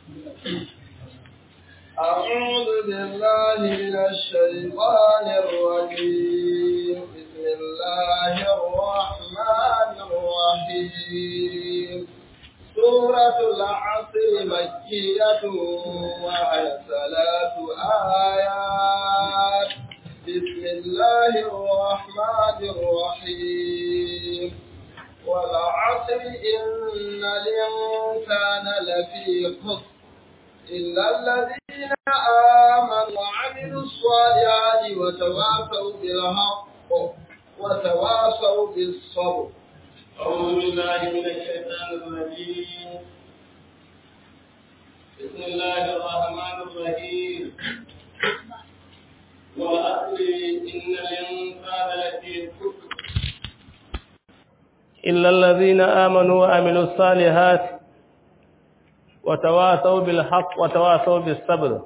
أعوذ بالله من الشيطان الرجيم بسم الله الرحمن الرحيم سورة العصر مكية وهي ثلاث آيات بسم الله الرحمن الرحيم والعصر إن الإنسان لفي خسر إلا الذين آمنوا وعملوا الصالحات وتواصوا بالحق وتواصوا بالصبر أعوذ بالله من الشيطان الرجيم بسم الله الرحمن الرحيم والعصر إن الإنسان لفي خسر إلا الذين آمنوا وعملوا الصالحات وتواصوا بالحق وتواصوا بالصبر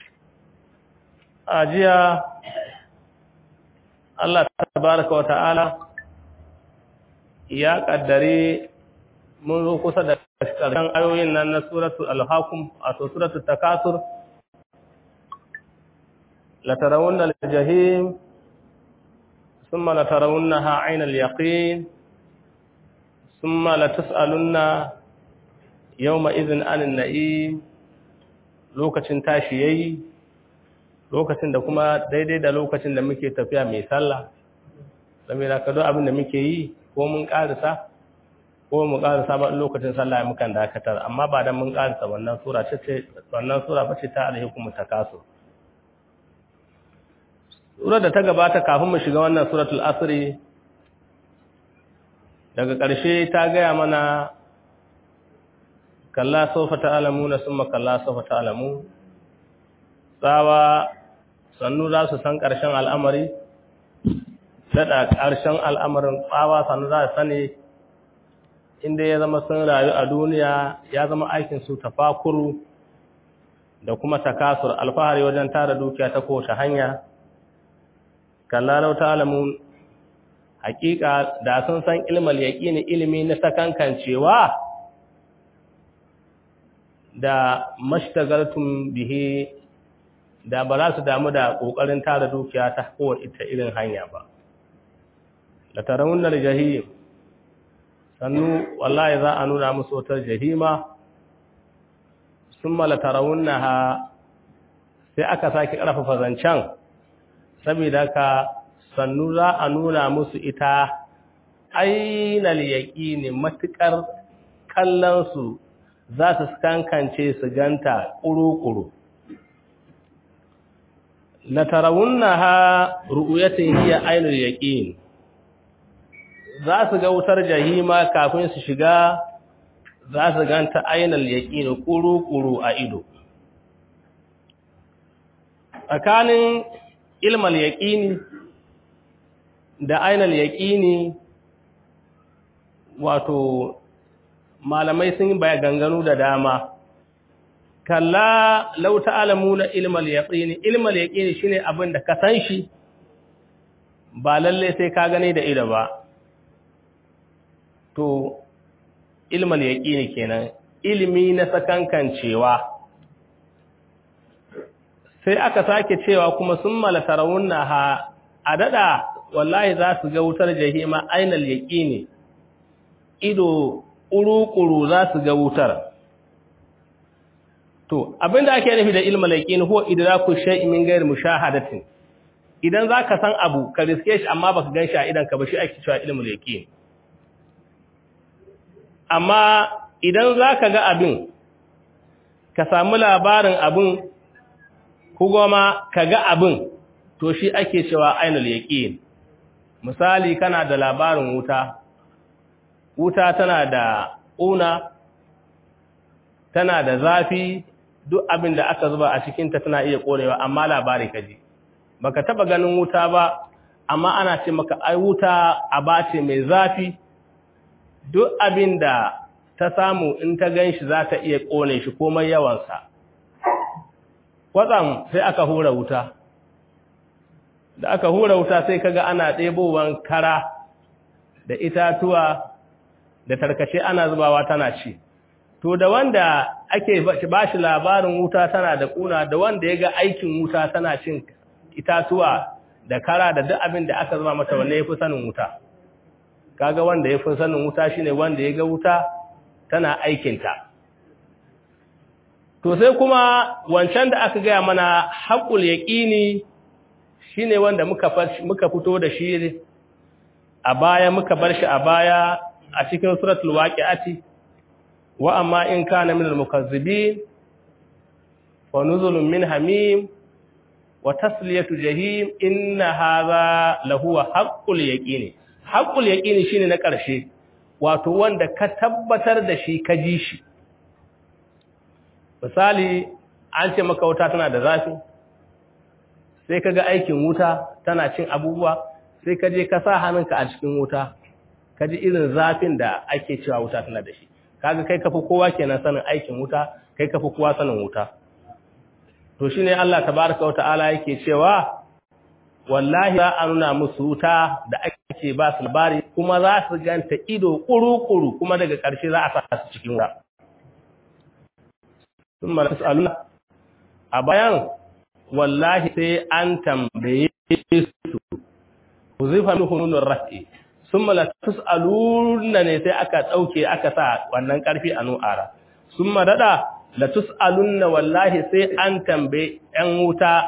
أجيا الله تبارك وتعالى ya kaddare mun zo kusa da ƙarshen ayoyin nan na suratul al-hakum a suratul takasur la tarawunna al-jahim thumma la tarawunnaha 'ayna al-yaqin thumma la tus'alunna yawma idhin 'anil na'im lokacin tashi yayi lokacin da kuma daidai da lokacin da muke tafiya mai sallah saboda ka duk abin da muke yi ko mun ƙarisa ko mu ƙarisa ba lokacin sallah mukan dakatar amma ba dan mun ƙarisa wannan sura ce wannan sura bace ta alhikum takasu sura da ta gabata kafin mu shiga wannan suratul asri daga ƙarshe ta gaya mana kalla sawfa ta'lamuna summa kalla sawfa ta'lamu tsawa sannu za su san ƙarshen al'amari daɗa ƙarshen al'amarin tsawa sannu za a sani inda ya zama sun rayu a duniya ya zama aikinsu tafakuru da kuma takasur alfahari wajen tara dukiya ta kowace hanya kallalau ta alamun hakika da sun san ilmal yaƙini ilimi na sakankancewa da mashtagartun bihe da ba za su damu da ƙoƙarin tara dukiya ta kowace irin hanya ba da tarawunar jahim sannu wallahi za a nuna musu wutar jahima sun mala tarawunna ha sai aka sake ƙarfafa zancen saboda ka sannu za a nuna musu ita ainal yaƙini matuƙar kallonsu za su kankance su ganta ƙuru-ƙuru la tarawunna ha ru'uyatin hiya ainul yaqin za su ga wutar jahima kafin su shiga za su ganta ainal yaqin kuru-kuru a ido tsakanin ilmal yaqini da ainal yaqini wato malamai sun yi baya ganganu da dama kalla law ta'lamuna ilmal yaqini ilmal yaqini shine abin da ka san shi ba lalle sai ka gane da ido ba to ilmal yaqini kenan ilimi na sakankancewa sai aka sake cewa kuma sun malatarawunna ha a dada wallahi za su ga wutar jahima ainal yaqini ido ƙuru-ƙuru za su ga wutar to abinda ake nufi da ilmal yaqini huwa idraku shay'in min ghairi mushahadatin idan zaka san abu ka riske shi amma baka gan shi a idan ka ba shi ake cewa ilmul yaqini amma idan za ka ga abin ka samu labarin abin kuma ka ga abin to shi ake cewa ainul yaqin misali kana da labarin wuta wuta tana da ƙuna tana da zafi duk abin da aka zuba a cikinta tana iya ƙorewa amma labari ka ji baka taba ganin wuta ba amma ana ce maka ai wuta aba ce mai zafi duk abin da ta samu in ta gan shi za ta iya ƙone shi komai yawansa kwatsam sai aka hura wuta da aka hura wuta sai kaga ana ɗebowan kara da itatuwa da tarkace ana zubawa tana ci to da wanda ake ba shi labarin wuta tana da kuna da wanda ya ga aikin wuta tana cin itatuwa da kara da duk abin da aka zama mata wanda ya fi sanin wuta kaga wanda ya fi sanin wuta shine wanda ya ga wuta tana aikinta to sai kuma wancan da aka gaya mana haƙul yaƙini shine wanda muka muka fito da shi a baya muka bar shi a baya a cikin suratul waqi'ati wa amma in kana minal mukazzibin wa nuzulun min hamim wa tasliyatu jahim inna hadha lahuwa haqqul yaqini haqqul yaqini shine na ƙarshe wato wanda ka tabbatar da shi ka ji shi misali an ce maka wuta tana da zafi sai ka ga aikin wuta tana cin abubuwa sai ka je ka sa hannunka a cikin wuta ka ji irin zafin da ake cewa wuta tana da shi kaga kai kafi kowa kenan sanin aikin wuta kai kafi kowa sanin wuta to shine Allah tabaraka wa ta'ala yake cewa wallahi za a nuna musu wuta da ake ba su labari kuma za su ganta ido kuru-kuru kuma daga ƙarshe za a sa su cikin wuta sun mara tus'aluna a bayan wallahi sai an tambaye su ku zifa min hununun rafi sun mara tus'aluna ne sai aka ɗauke aka sa wannan ƙarfi a nu'ara sun maraɗa la tus'alunna wallahi sai an tambaye ‘yan wuta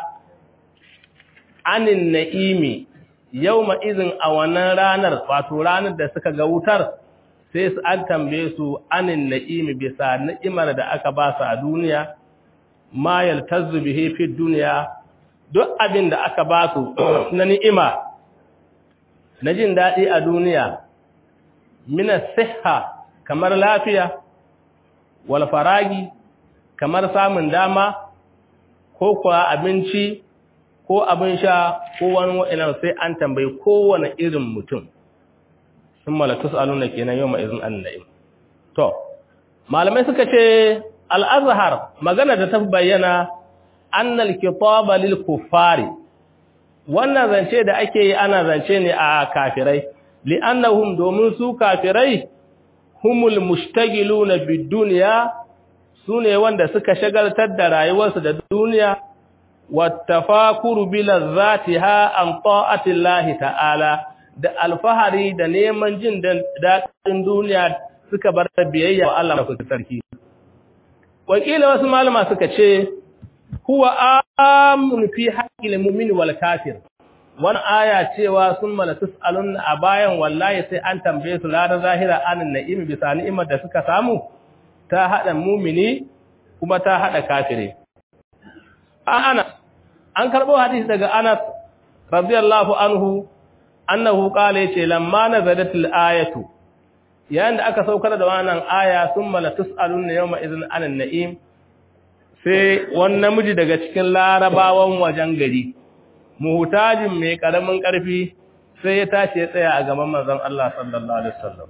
anin na'imi yau izin a wannan ranar wato ranar da suka ga wutar sai su an tambaye su anin na'imi bisa ni'imar da aka ba su a duniya ma yaltazzu bihi fi duniya duk abin da aka ba su na ni'ima na jin daɗi a duniya mina siha kamar lafiya wal faragi kamar samun dama ko kuwa abinci ko abin sha ko wani wa'inan sai an tambayi kowane irin mutum sun malatus aluna kenan yau ma'izin anna'im to malamai suka ce al'azhar magana da ta bayyana annal kitaba lil kuffari wannan zance da ake yi ana zance ne a kafirai li'annahum domin su kafirai humul mushtagiluna bid dunya sune wanda suka shagaltar da rayuwarsu da duniya wattafakuru bilazzatiha an ta'atillahi ta'ala da alfahari da neman jin daɗin duniya suka bar biyayya wa Allah mafi sarki wakila wasu malama suka ce huwa amun fi haqqil mu'min wal kafir wani aya cewa sun mala tus'alun a bayan wallahi sai an tambaye su ladar zahira anin na'im bisa ni'imar da suka samu ta hada mumini kuma ta hada kafire Anas an karbo hadisi daga Anas radiyallahu anhu annahu qala yace lamma nazalatil ayatu yayin da aka saukar da wannan aya summa la tusaluna yawma idhin anan na'im sai wani namiji daga cikin larabawan wajen gari muhtajin mai karamin karfi sai ya tashi ya tsaya a gaban manzon Allah sallallahu alaihi wasallam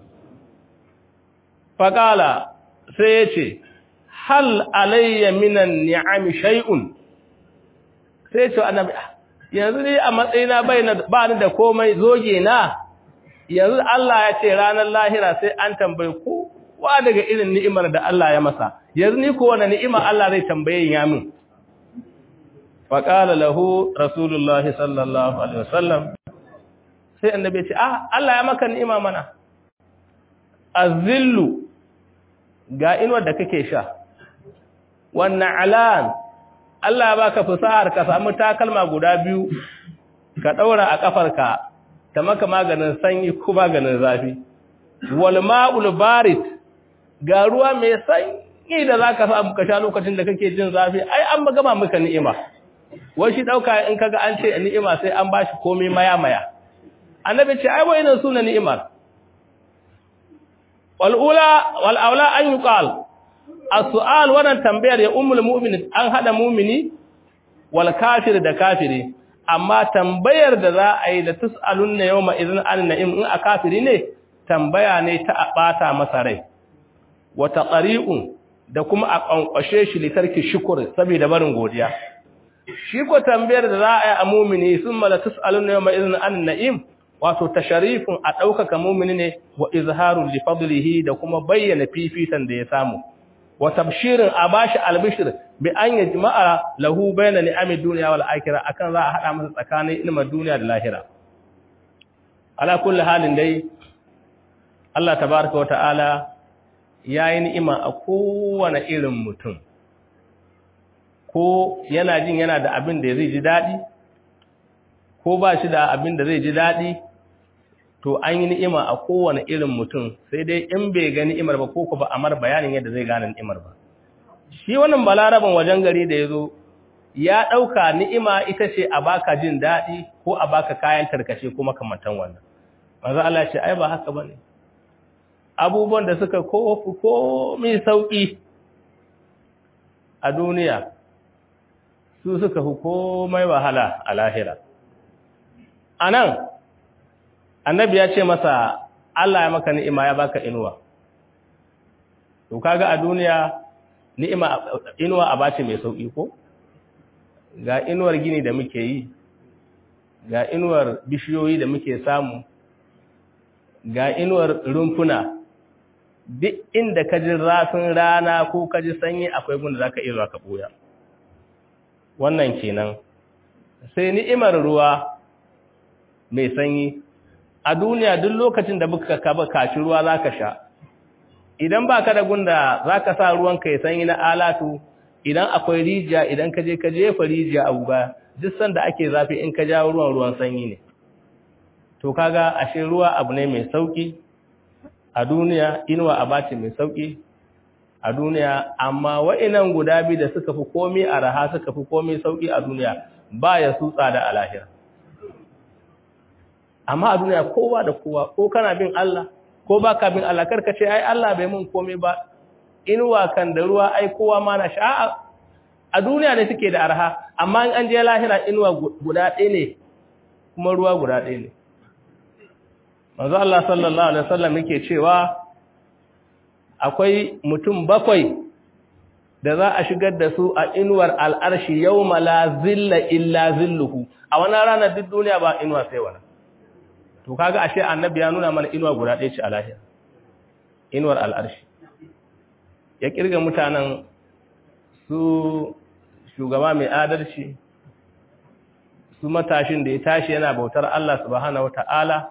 faqala sai yace hal alayya minan ni'ami shay'un sai ce annabi yanzu ne a matsayina ba ni da komai zoge na yanzu Allah ya ce ranar lahira sai an tambaye kowa daga irin ni'imar da Allah ya masa yanzu ni ko wani ni'ima Allah zai tambaye ya min fa qala lahu rasulullahi sallallahu alaihi wasallam sai annabi ya ce ah Allah ya maka ni'ima mana azillu ga inuwar da kake sha wannan alan Allah ya baka fasahar ka samu takalma guda biyu ka daura a kafarka ta maka maganin sanyi ko maganin zafi wal ma'ul barid ga ruwa mai sanyi da zaka samu ka sha lokacin da kake jin zafi ai an gama maka ni'ima wai shi dauka in kaga an ce ni'ima sai an bashi komai maya maya annabi ce ai wayannan suna ni'imar wal ula wal aula an yuqal as-su'al wannan tambayar ya ummul mu'min an hada mu'mini wal kafir da kafiri amma tambayar da za a yi da tus'alunna yawma idhin an na'im in a kafiri ne tambaya ne ta a bata masa rai wa taqri'un da kuma a kankwashe shi litarki shukr saboda barin godiya shi ko tambayar da za a yi a mu'mini summa la tus'alunna yawma idhin an na'im wato tasharifun a daukaka mu'mini ne wa izharun li fadlihi da kuma bayyana fifitan da ya samu wa tabshirin a bashi albishir bi an yajma'a lahu bayna ni'amid dunya wal akhirah akan za a hada masa tsakanin ilmin duniya da lahira ala kulli halin dai Allah tabaaraka wa ta'ala yayi ni'ima a kowane irin mutum ko yana jin yana da abin da zai ji dadi ko ba shi da abin da zai ji dadi to an yi ni'ima a kowane irin mutum sai dai in bai ga ni'imar ba ko ku ba amar bayanin yadda zai gane ni'imar ba shi wannan balaraban wajen gari da ya zo ya ɗauka ni'ima ita ce a baka jin daɗi ko a baka kayan tarkace ko makamantan wannan manzo Allah ce ai ba haka bane abubuwan da suka ko ko mai sauki a duniya su suka fi komai wahala a lahira anan annabi ya ce masa Allah ya maka ni'ima ya baka inuwa to kaga a duniya ni'ima inuwa a bace mai sauki ko ga inuwar gini da muke yi ga inuwar bishiyoyi da muke samu ga inuwar rumfuna duk inda ka ji rafin rana ko ka ji sanyi akwai gunda zaka iya zuwa ka boya wannan kenan sai ni'imar ruwa mai sanyi a duniya duk lokacin da muka kaba kaci ruwa zaka sha idan baka da gunda zaka sa ruwan ka ya sanyi na alatu idan akwai rijiya idan ka je ka jefa rijiya a guga duk sanda ake zafi in ka jawo ruwan ruwan sanyi ne to kaga ashe ruwa abu ne mai sauki a duniya inuwa abace mai sauki a duniya amma wa'inan guda biyu da suka fi komai a raha suka fi komai sauki a duniya ba ya su tsada a lahira amma a duniya kowa da kowa ko kana bin Allah ko baka bin Allah karka ce ai Allah bai mun komai ba inuwa kan da ruwa ai kowa ma na sha'a a duniya ne suke da arha amma in an je lahira inuwa guda ɗaya ne kuma ruwa guda ɗaya ne manzo Allah sallallahu alaihi wasallam yake cewa akwai mutum bakwai da za a shigar da su a inuwar al'arshi yawma la zilla illa zilluhu a wannan ranar duk duniya ba inuwa sai wannan to kaga ashe annabi ya nuna mana inuwa guda ɗaya ce a lahira inuwar al'arshi ya kirga mutanen su shugaba mai adalci su matashin da ya tashi yana bautar Allah subhanahu wata'ala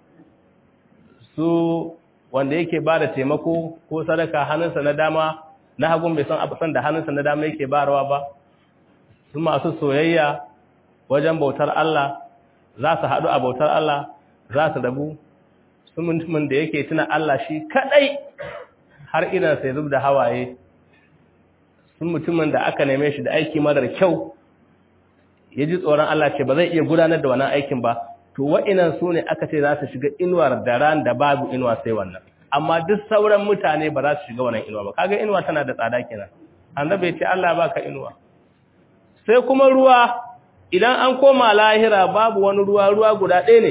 su wanda yake ba da taimako ko sadaka hannunsa na dama na hagun bai san abusan da hannunsa na dama yake barawa ba su masu soyayya wajen bautar Allah za su haɗu a bautar Allah za su rabu su mutumin da yake tuna Allah shi kaɗai har idan sai zub da hawaye sun mutumin da aka neme shi da aiki marar kyau ya ji tsoron Allah ce ba zai iya gudanar da wannan aikin ba to wa'inan su ne aka ce za su shiga inuwar da ran da babu inuwa sai wannan amma duk sauran mutane ba za su shiga wannan inuwa ba kaga inuwa tana da tsada kenan annabi ya ce Allah baka inuwa sai kuma ruwa idan an koma lahira babu wani ruwa ruwa guda ɗaya ne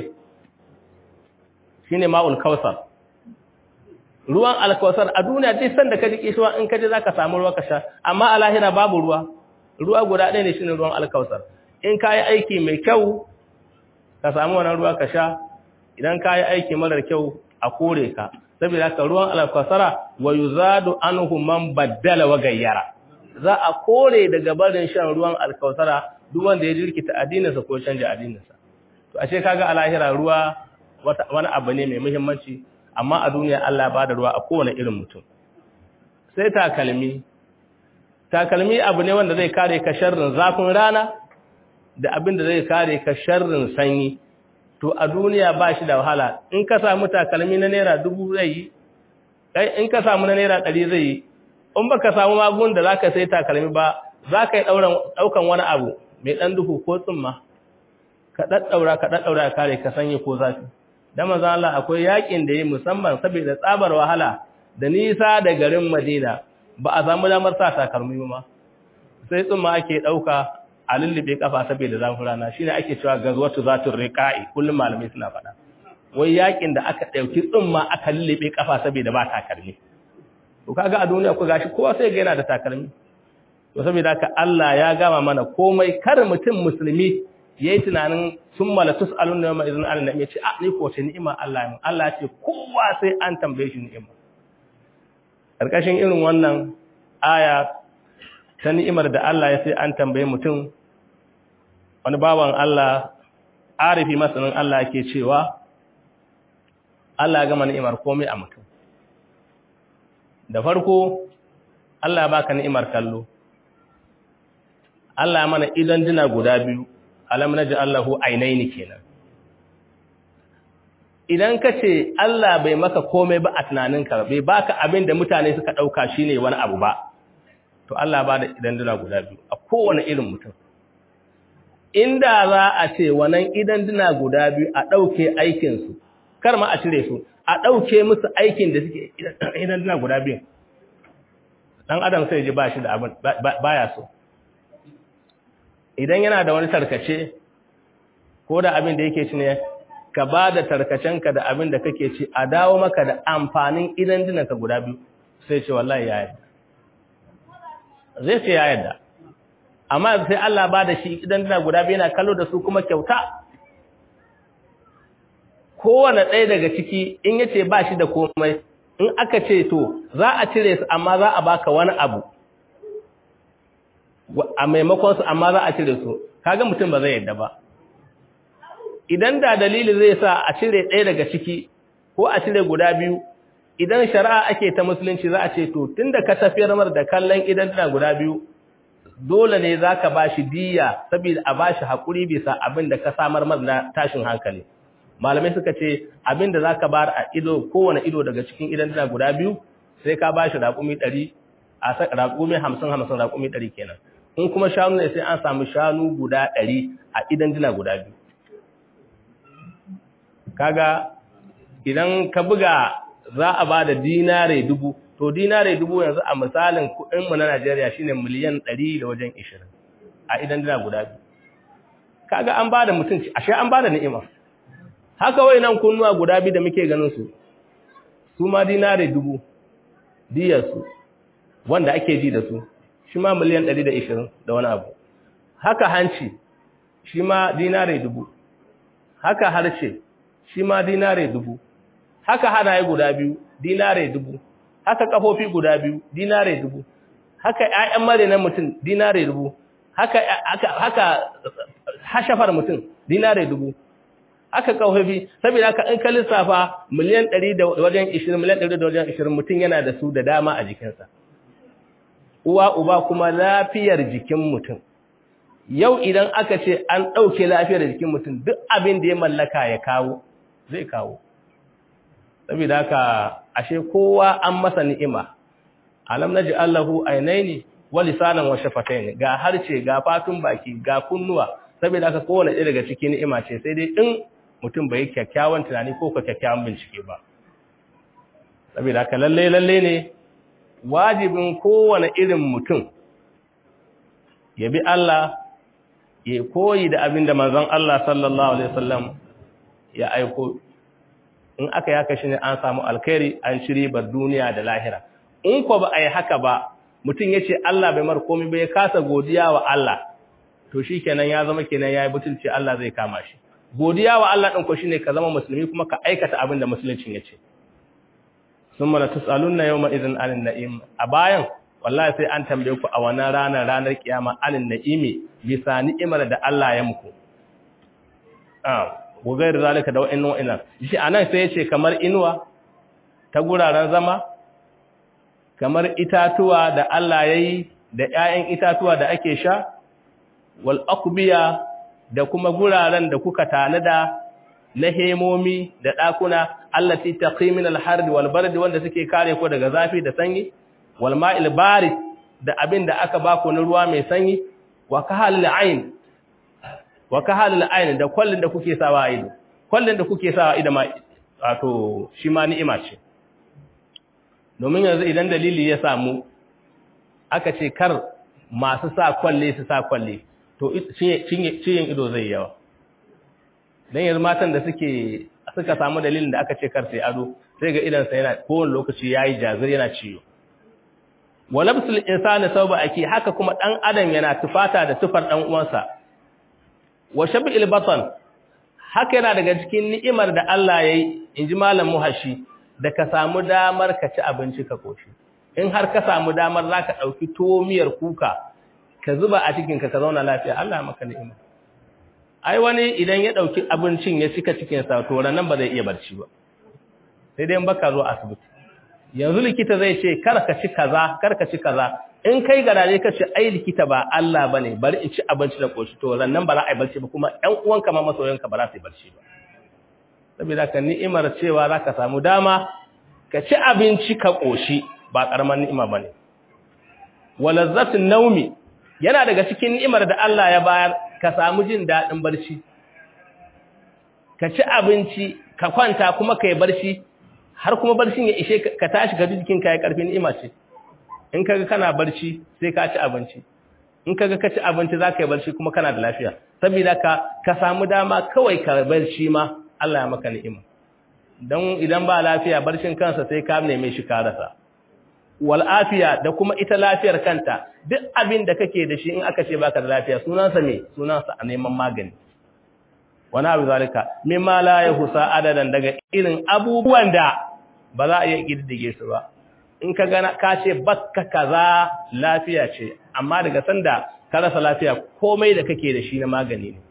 shine ma'ul kausar ruwan alkawasar a duniya duk sanda ka ji kishuwa in ka je zaka samu ruwa ka sha amma a lahira babu ruwa ruwa guda ɗaya ne shine ruwan alkawasar in ka yi aiki mai kyau ka samu wannan ruwa ka sha idan ka yi aiki marar kyau a kore ka saboda haka ruwan alkawasara wa yuzadu anhu man baddala wa gayyara za a kore daga barin shan ruwan alkawasara duk wanda ya jirkita addininsa ko canja addininsa to ashe kaga a lahira ruwa wani abu ne mai muhimmanci amma a duniya Allah ba da ruwa a kowane irin mutum sai takalmi takalmi abu ne wanda zai kare ka sharrin zafin rana da abin da zai kare ka sharrin sanyi to a duniya ba shi da wahala in ka samu takalmi na naira dubu zai yi in ka samu na naira ɗari zai yi in ba ka samu magun da za ka sai takalmi ba za ka yi ɗaukan wani abu mai ɗan duhu ko tsumma ka ɗaɗɗaura ka ɗaɗɗaura kare ka sanyi ko zafi da manzo Allah akwai yakin da yi musamman saboda tsabar wahala da nisa da garin Madina ba a samu damar sa takalmi ba sai tsumma ake dauka a lullube kafa saboda zafin rana shine ake cewa gazwatu zatur riqa'i kullum malamai suna faɗa wai yakin da aka dauki tsumma aka lullube kafa saboda ba takalmi to kaga a duniya ko gashi kowa sai ga yana da takalmi to saboda haka Allah ya gama mana komai kar mutum musulmi yayi tunanin sun mala tus'alun na yawma idzin Allah ya ce a ni ko ce ni'ima Allah mun Allah ya ce kowa sai an tambaye shi ni'ima karkashin irin wannan aya ta ni'imar da Allah ya sai an tambaye mutum wani bawan Allah arifi masanin Allah ke cewa Allah ya gama ni'imar komai a mutum da farko Allah ya baka ni'imar kallo Allah ya mana idan dina guda biyu alam naji Allahu ainaini kenan idan ka ce Allah bai maka komai ba a tunaninka bai baka abin da mutane suka ɗauka shine wani abu ba to Allah ba da idan dina guda biyu a kowane irin mutum inda za a ce wannan idan dina guda biyu a ɗauke aikinsu kar ma a cire su a ɗauke musu aikin da suke idan dina guda biyu ɗan adam sai ji ba shi da abin baya so idan yana da wani tarkace ko da abin da yake ci ne ka ba da tarkacenka da abin da kake ci a dawo maka da amfanin idan dinanka guda biyu sai ce wallahi ya yadda zai ce ya yadda amma sai Allah ba da shi idan dina guda biyu yana kallo da su kuma kyauta kowane ɗaya daga ciki in yace ba shi da komai in aka ce to za a cire su amma za a baka wani abu a maimakon su amma za a cire su kaga mutum ba zai yadda ba idan da dalili zai sa a cire ɗaya daga ciki ko a cire guda biyu idan shari'a ake ta musulunci za a ce to tunda ka tafiyar mar da kallon idan tana guda biyu dole ne za ka ba shi diya saboda a ba shi haƙuri bisa abin da ka samar mar na tashin hankali malamai suka ce abin da za ka bar a ido kowane ido daga cikin idan tana guda biyu sai ka ba shi raƙumi ɗari a raƙumi hamsin hamsin raƙumi ɗari kenan in kuma shanu ne sai an samu shanu guda ɗari a idan dina guda biyu kaga idan ka buga za a ba da dinare dubu to dinare dubu yanzu a misalin kuɗinmu na Najeriya shine miliyan ɗari da wajen ishirin a idan dina guda biyu kaga an ba da mutunci ashe an ba da ni'ima haka wai nan kunnuwa guda biyu da muke ganin su su ma dinare dubu diyarsu wanda ake ji da su shi ma miliyan ɗari da ishirin da wani abu haka hanci shi ma dinare dubu haka harshe shi ma dinare dubu haka hanaye guda biyu dinare dubu haka kafofi guda biyu dinare dubu haka ƴaƴan mare na mutum dinare dubu haka haka haka hashafar mutum dinare dubu haka kafofi saboda haka in ka lissafa miliyan 100 da wajen 20 miliyan 100 da wajen 20 mutum yana da su da dama a jikinsa uwa uba kuma lafiyar jikin mutum yau idan aka ce an ɗauke lafiyar jikin mutum duk abin da ya mallaka ya kawo zai kawo saboda haka ashe kowa an masa ni'ima alam naji allahu ainaini wa lisanan wa shafatayn ga harce ga fatun baki ga kunnuwa saboda haka kowane ɗaya daga cikin ni'ima ce sai dai in mutum bai kyakkyawan tunani ko kyakkyawan bincike ba saboda haka lalle lalle ne wajibin kowane irin mutum ya bi Allah ya koyi da abin da manzon Allah sallallahu alaihi wasallam ya aiko in aka yaka shi ne an samu alkhairi an shiri bar duniya da lahira in ko ba ai haka ba mutum yace Allah bai mar komai bai kasa godiya wa Allah to shikenan ya zama kenan yayi butulci Allah zai kama shi godiya wa Allah din ko shine ka zama musulmi kuma ka aikata abin da musuluncin yace summa la tusaluna yawma idhin anin na'im a bayan wallahi sai an tambaye ku a wannan ranar ranar kiyama anin na'imi bisa ni'imar da Allah ya muku ah gogair zalika da wa'annan wa'annan shi anan sai yace kamar inuwa ta guraren zama kamar itatuwa da Allah yayi da ƴaƴan itatuwa da ake sha wal aqbiya da kuma guraren da kuka tanada na hemomi da ɗakuna allati taqi min al-hard wal bard wanda suke kare ku daga zafi da sanyi wal ma'il barid da abin da aka baku na ruwa mai sanyi wa kahal ayn wa kahal ayn da kullun da kuke sawa ido kullun da kuke sawa ido ma wato shi ma ni'ima ce domin yanzu idan dalili ya samu aka ce kar masu sa kwalle su sa kwalle to ciyin ido zai yawa dan yanzu matan da suke suka samu dalilin da aka ce kar sai ado sai ga idan sa yana kowane lokaci yayi jazir yana ciwo walabsul insani sauba ake haka kuma dan adam yana tufata da tufar dan uwansa wa shabil batan haka yana daga cikin ni'imar da Allah yayi inji malam muhashi da ka samu damar ka ci abinci ka koshi in har ka samu damar za ka ɗauki tuwo miyar kuka ka zuba a cikinka ka zauna lafiya Allah ya maka ni'ima ai wani idan ya ɗauki abincin ya cika cikinsa to nan ba zai iya barci ba sai dai in baka zo asibiti yanzu likita zai ce kar ka ci kaza kar ka ci kaza in kai garaje ka ce ai likita ba Allah bane bari in ci abinci da koshi to nan ba za a yi barci ba kuma ƴan uwanka ma masoyanka ba za su yi barci ba saboda ka ni'imar cewa za ka samu dama ka ci abinci ka koshi ba karamar ni'ima bane walazzatun naumi yana daga cikin ni'imar da Allah ya bayar ka samu jin daɗin barci ka ci abinci ka kwanta kuma ka yi barci har kuma barcin ya ishe ka tashi ka jikin ka ya karfi ni'ima ce in kaga kana barci sai ka ci abinci in kaga ka ci abinci za ka yi barci kuma kana da lafiya saboda ka ka samu dama kawai ka barci ma Allah ya maka ni'ima don idan ba lafiya barcin kansa sai ka neme shi ka rasa wal afiya da kuma ita lafiyar kanta duk abin da kake da shi in aka ce baka da lafiya sunansa me sunansa a neman magani wani abu zalika mimma la yahusa adadan daga irin abubuwan da ba za a iya kididdige su ba in ka gana ka ce bakka kaza lafiya ce amma daga sanda ka rasa lafiya komai da kake da shi na magani ne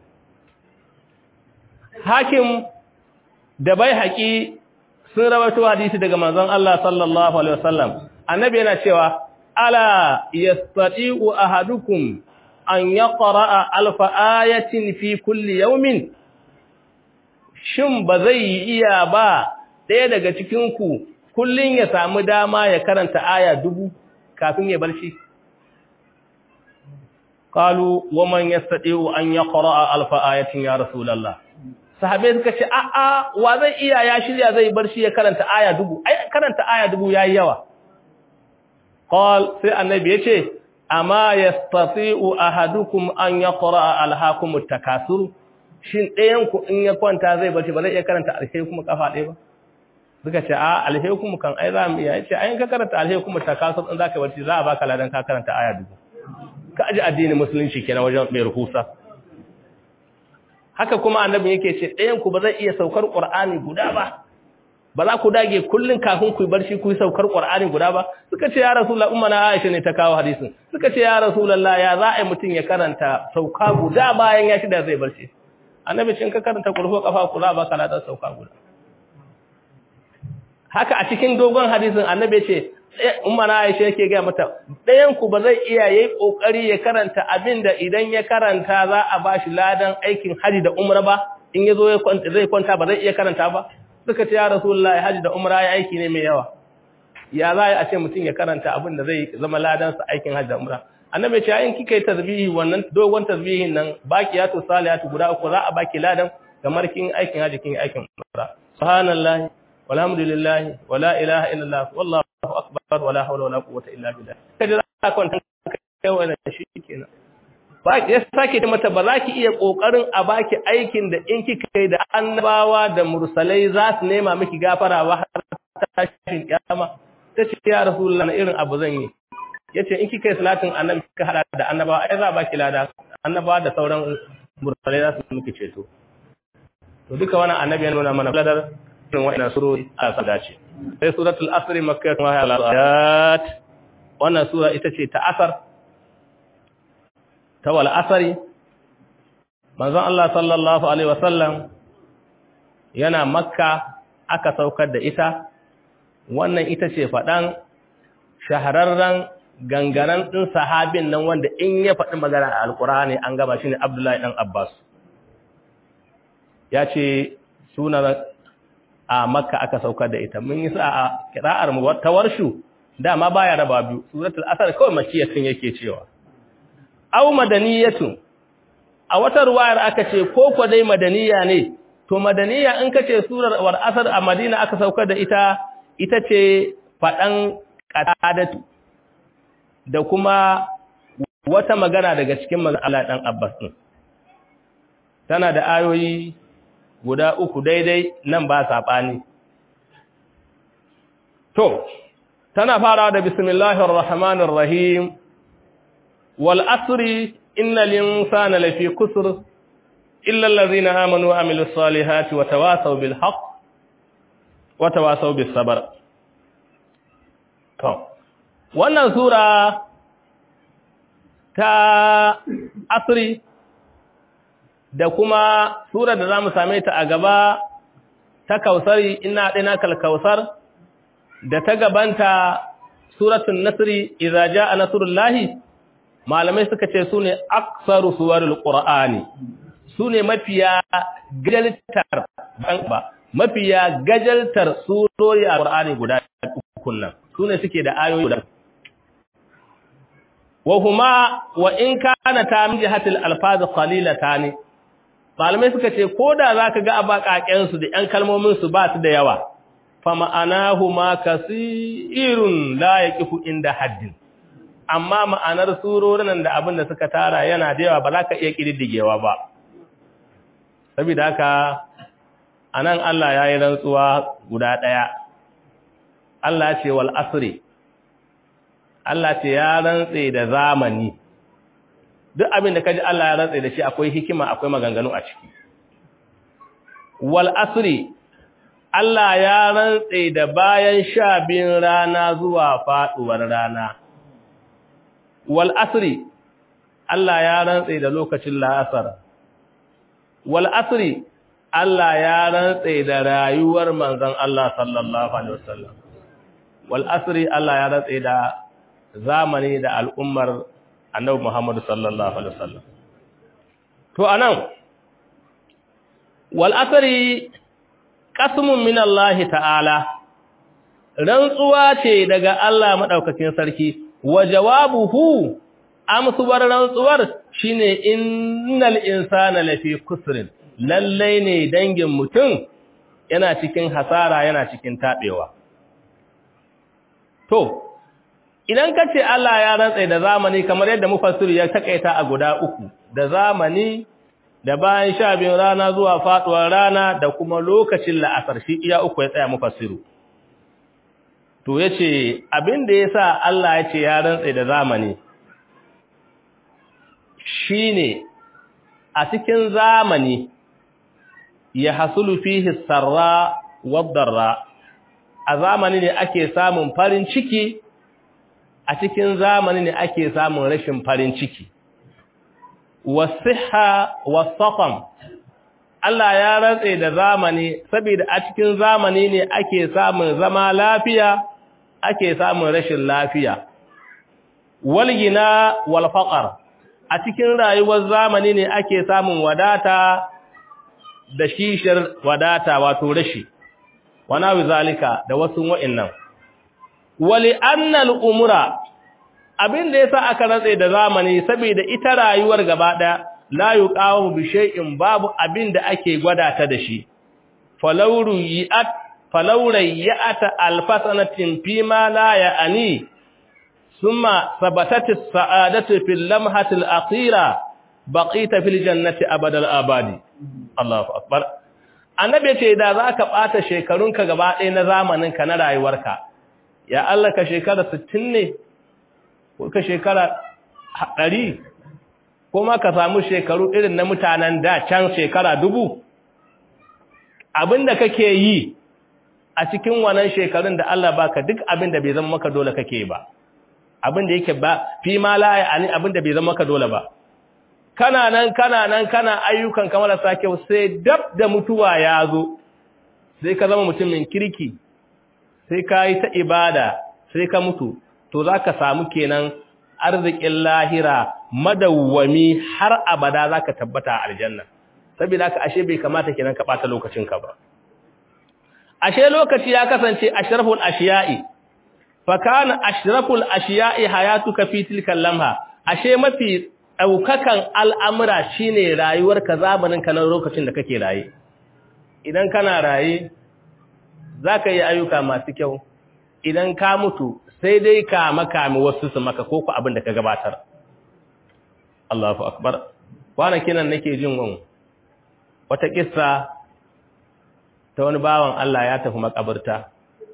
hakim da bai haƙi sun rawaito hadisi daga manzon Allah sallallahu alaihi wasallam annabi yana cewa ala yastati'u ahadukum an yaqra'a alfa ayatin fi kulli yawmin shin ba zai yi iya ba ɗaya daga cikin ku kullun ya samu dama ya karanta aya dubu kafin ya barci qalu wa man yastati'u an yaqra'a alfa ayatin ya rasulullah sahabai suka ce a'a wa zai iya ya shirya zai barci ya karanta aya dubu ai karanta aya dubu yayi yawa qal sai annabi yace amma yastati'u ahadukum an yaqra'a alhaakum at-takasur shin ɗayan ku in ya kwanta zai barci ba zai iya karanta alheri kuma kafa ɗaya ba suka ce a alheri kuma kan ai za mu iya yace ai ka karanta alheri kuma takasur in zaka barci za a baka ladan ka karanta aya dubu ka aji addinin musulunci kenan wajen mai ruhusa haka kuma annabi yake ce ɗayan ku ba zai iya saukar Qur'ani guda ba ba za ku dage kullun kafin ku barci ku saukar Qur'ani guda ba suka ce ya rasulullah umma na Aisha ne ta kawo hadisin suka ce ya rasulullah ya za a yi mutun ya karanta sauka guda bayan ya shida zai barci annabi cin ka karanta kulhu kafa kula ba kana da sauka guda haka a cikin dogon hadisin annabi ce umma na Aisha yake ga mata ɗayan ku ba zai iya yayi kokari ya karanta abinda idan ya karanta za a bashi ladan aikin haji da umra ba in yazo ya kwanta zai kwanta ba zai iya karanta ba suka ce ya rasulullahi haji da umra ya aiki ne mai yawa ya za a ce mutum ya karanta abin da zai zama ladan sa aikin haji da umra annabi ce in kika yi tasbihi wannan dogon tasbihin nan baqiyatu salihatu guda uku za a baki ladan kamar kin aikin haji kin aikin umra subhanallahi walhamdulillahi wala ilaha illallah wallahu akbar wala hawla wala quwwata illa billah kaje za ka kai wannan shi kenan ba ya sake mata ba za ki iya kokarin a baki aikin da in kika yi da annabawa da mursalai za su nema miki gafara ba har tashin kiyama tace ya rasulullah na irin abu zan yi yace in kika yi salatin annabi kika hada da annabawa ai za baki lada annabawa da sauran mursalai za su miki ceto to duka wannan annabi ya nuna mana ladar irin wa'ina surori a sa dace sai suratul asr makkah wa ayat wannan sura ita ce ta asar ta wal asri manzon Allah sallallahu alaihi wasallam yana makka aka saukar da ita wannan ita ce fadan shahararren gangaren din sahabin nan wanda in ya faɗi magana a alqur'ani an gaba shine Abdullahi dan Abbas ya ce sunan a makka aka saukar da ita mun yi sa a kira'ar mu ta warshu dama baya raba biyu suratul asr kawai makiyatun yake cewa aw madaniyatun a wata ruwayar aka ce ko ko dai madaniya ne to madaniya in kace surar war asr a madina aka saukar da ita ita ce fadan qadadatu da kuma wata magana daga cikin manzon Allah dan Abbas din tana da ayoyi guda uku daidai nan ba saɓani. To, tana farawa da bismillahir rahmanir rahim wal asri innal insana lafi kusur illa allazina amanu wa amilus salihati wa tawasaw bil haqq wa tawasaw bis sabr. To, wannan sura ta asri da kuma sura da za mu same ta a gaba ta kausari ina ɗina kalkausar da ta gabanta suratun nasri idza jaa nasrullahi malamai suka ce su ne aksaru suwarul qur'ani su ne mafiya gajaltar ba mafiya gajaltar surori a qur'ani guda uku nan su ne suke da ayoyi guda wa huma wa in kana ta min jihatil alfaz qalilatani malamai suka ce koda zaka ga abakaken su da yan kalmomin su ba su da yawa fa ma'anahu ma kasirun la yaqifu inda haddin amma ma'anar surorin da abin da suka tara yana da yawa ba za ka iya kididdigewa ba saboda haka anan Allah ya yi rantsuwa guda ɗaya Allah ce wal asri Allah ce ya rantse da zamani duk abin da kaji Allah ya rantse da shi akwai hikima akwai maganganu a ciki wal asri Allah ya rantse da bayan sha biyun rana zuwa faɗuwar rana wal asri Allah ya rantse da lokacin la'asar wal asri Allah ya rantse da rayuwar manzon Allah sallallahu alaihi wasallam wal asri Allah ya rantse da zamani da al'ummar Annabi Muhammad sallallahu alaihi wasallam to anan wal asri qasmun min Allah ta'ala rantsuwa ce daga Allah madaukakin sarki wa jawabuhu amsuwar rantsuwar shine innal insana lafi kusrin lallai ne dangin mutum yana cikin hasara yana cikin tabewa to idan kace Allah ya rantsa da zamani kamar yadda mufassiri ya takaita a guda uku da zamani da bayan sha biyun rana zuwa faduwar rana da kuma lokacin la'asar shi iya uku ya tsaya mufassiru to yace abin da yasa Allah ya ce ya rantsa da zamani shine a cikin zamani ya hasulu fihi sarra wadarra a zamani ne ake samun farin ciki a cikin zamani ne ake samun rashin farin ciki wasiha wasaqam Allah ya rantse da zamani saboda a cikin zamani ne ake samun zama lafiya ake samun rashin lafiya walgina wal faqr a cikin rayuwar zamani ne ake samun wadata da shishir wadata wato rashi wana wizalika da wasu wa'annan wali annal umura abin da yasa aka ratse da zamani saboda ita rayuwar gaba daya la yuqawu bi shay'in babu abin da ake gwada ta da shi falawru yi'at falawrai ya'ata alfasanatin fima la ya'ani ثم ثبتت السعادة في اللمحة الأخيرة بقيت في الجنة أبد الآباد الله أكبر annabi ce da za ka ɓata shekarunka gaba ɗaya na zamaninka na rayuwarka ya Allah ka shekara 60 ne ko ka shekara 100 ko ma ka samu shekaru irin na mutanen da can shekara dubu abinda kake yi a cikin wannan shekarun da Allah baka duk abinda bai zama maka dole kake ba abin da yake ba fi ma la yani abin da bai zama ka dole ba kana nan kana nan kana ayyukan kamar sa kyau sai dab da mutuwa ya zo sai ka zama mutumin kirki sai ka yi ta ibada sai ka mutu to zaka samu kenan arzikin lahira madawwami har abada zaka tabbata a aljanna saboda haka ashe bai kamata kenan ka bata lokacin ka ba ashe lokaci ya kasance ashraful ashiya'i fakana ashraful ashiya'i hayatuka fi tilka lamha ashe mafi daukakan al'amura shine rayuwarka zamanin ka na lokacin da kake raye idan kana raye zaka yi ayyuka masu kyau idan ka mutu sai dai ka makami wasu su maka ko ku abin da ka gabatar Allahu akbar kwanakin nan nake jin wani wata kissa ta wani bawan Allah ya tafi makabarta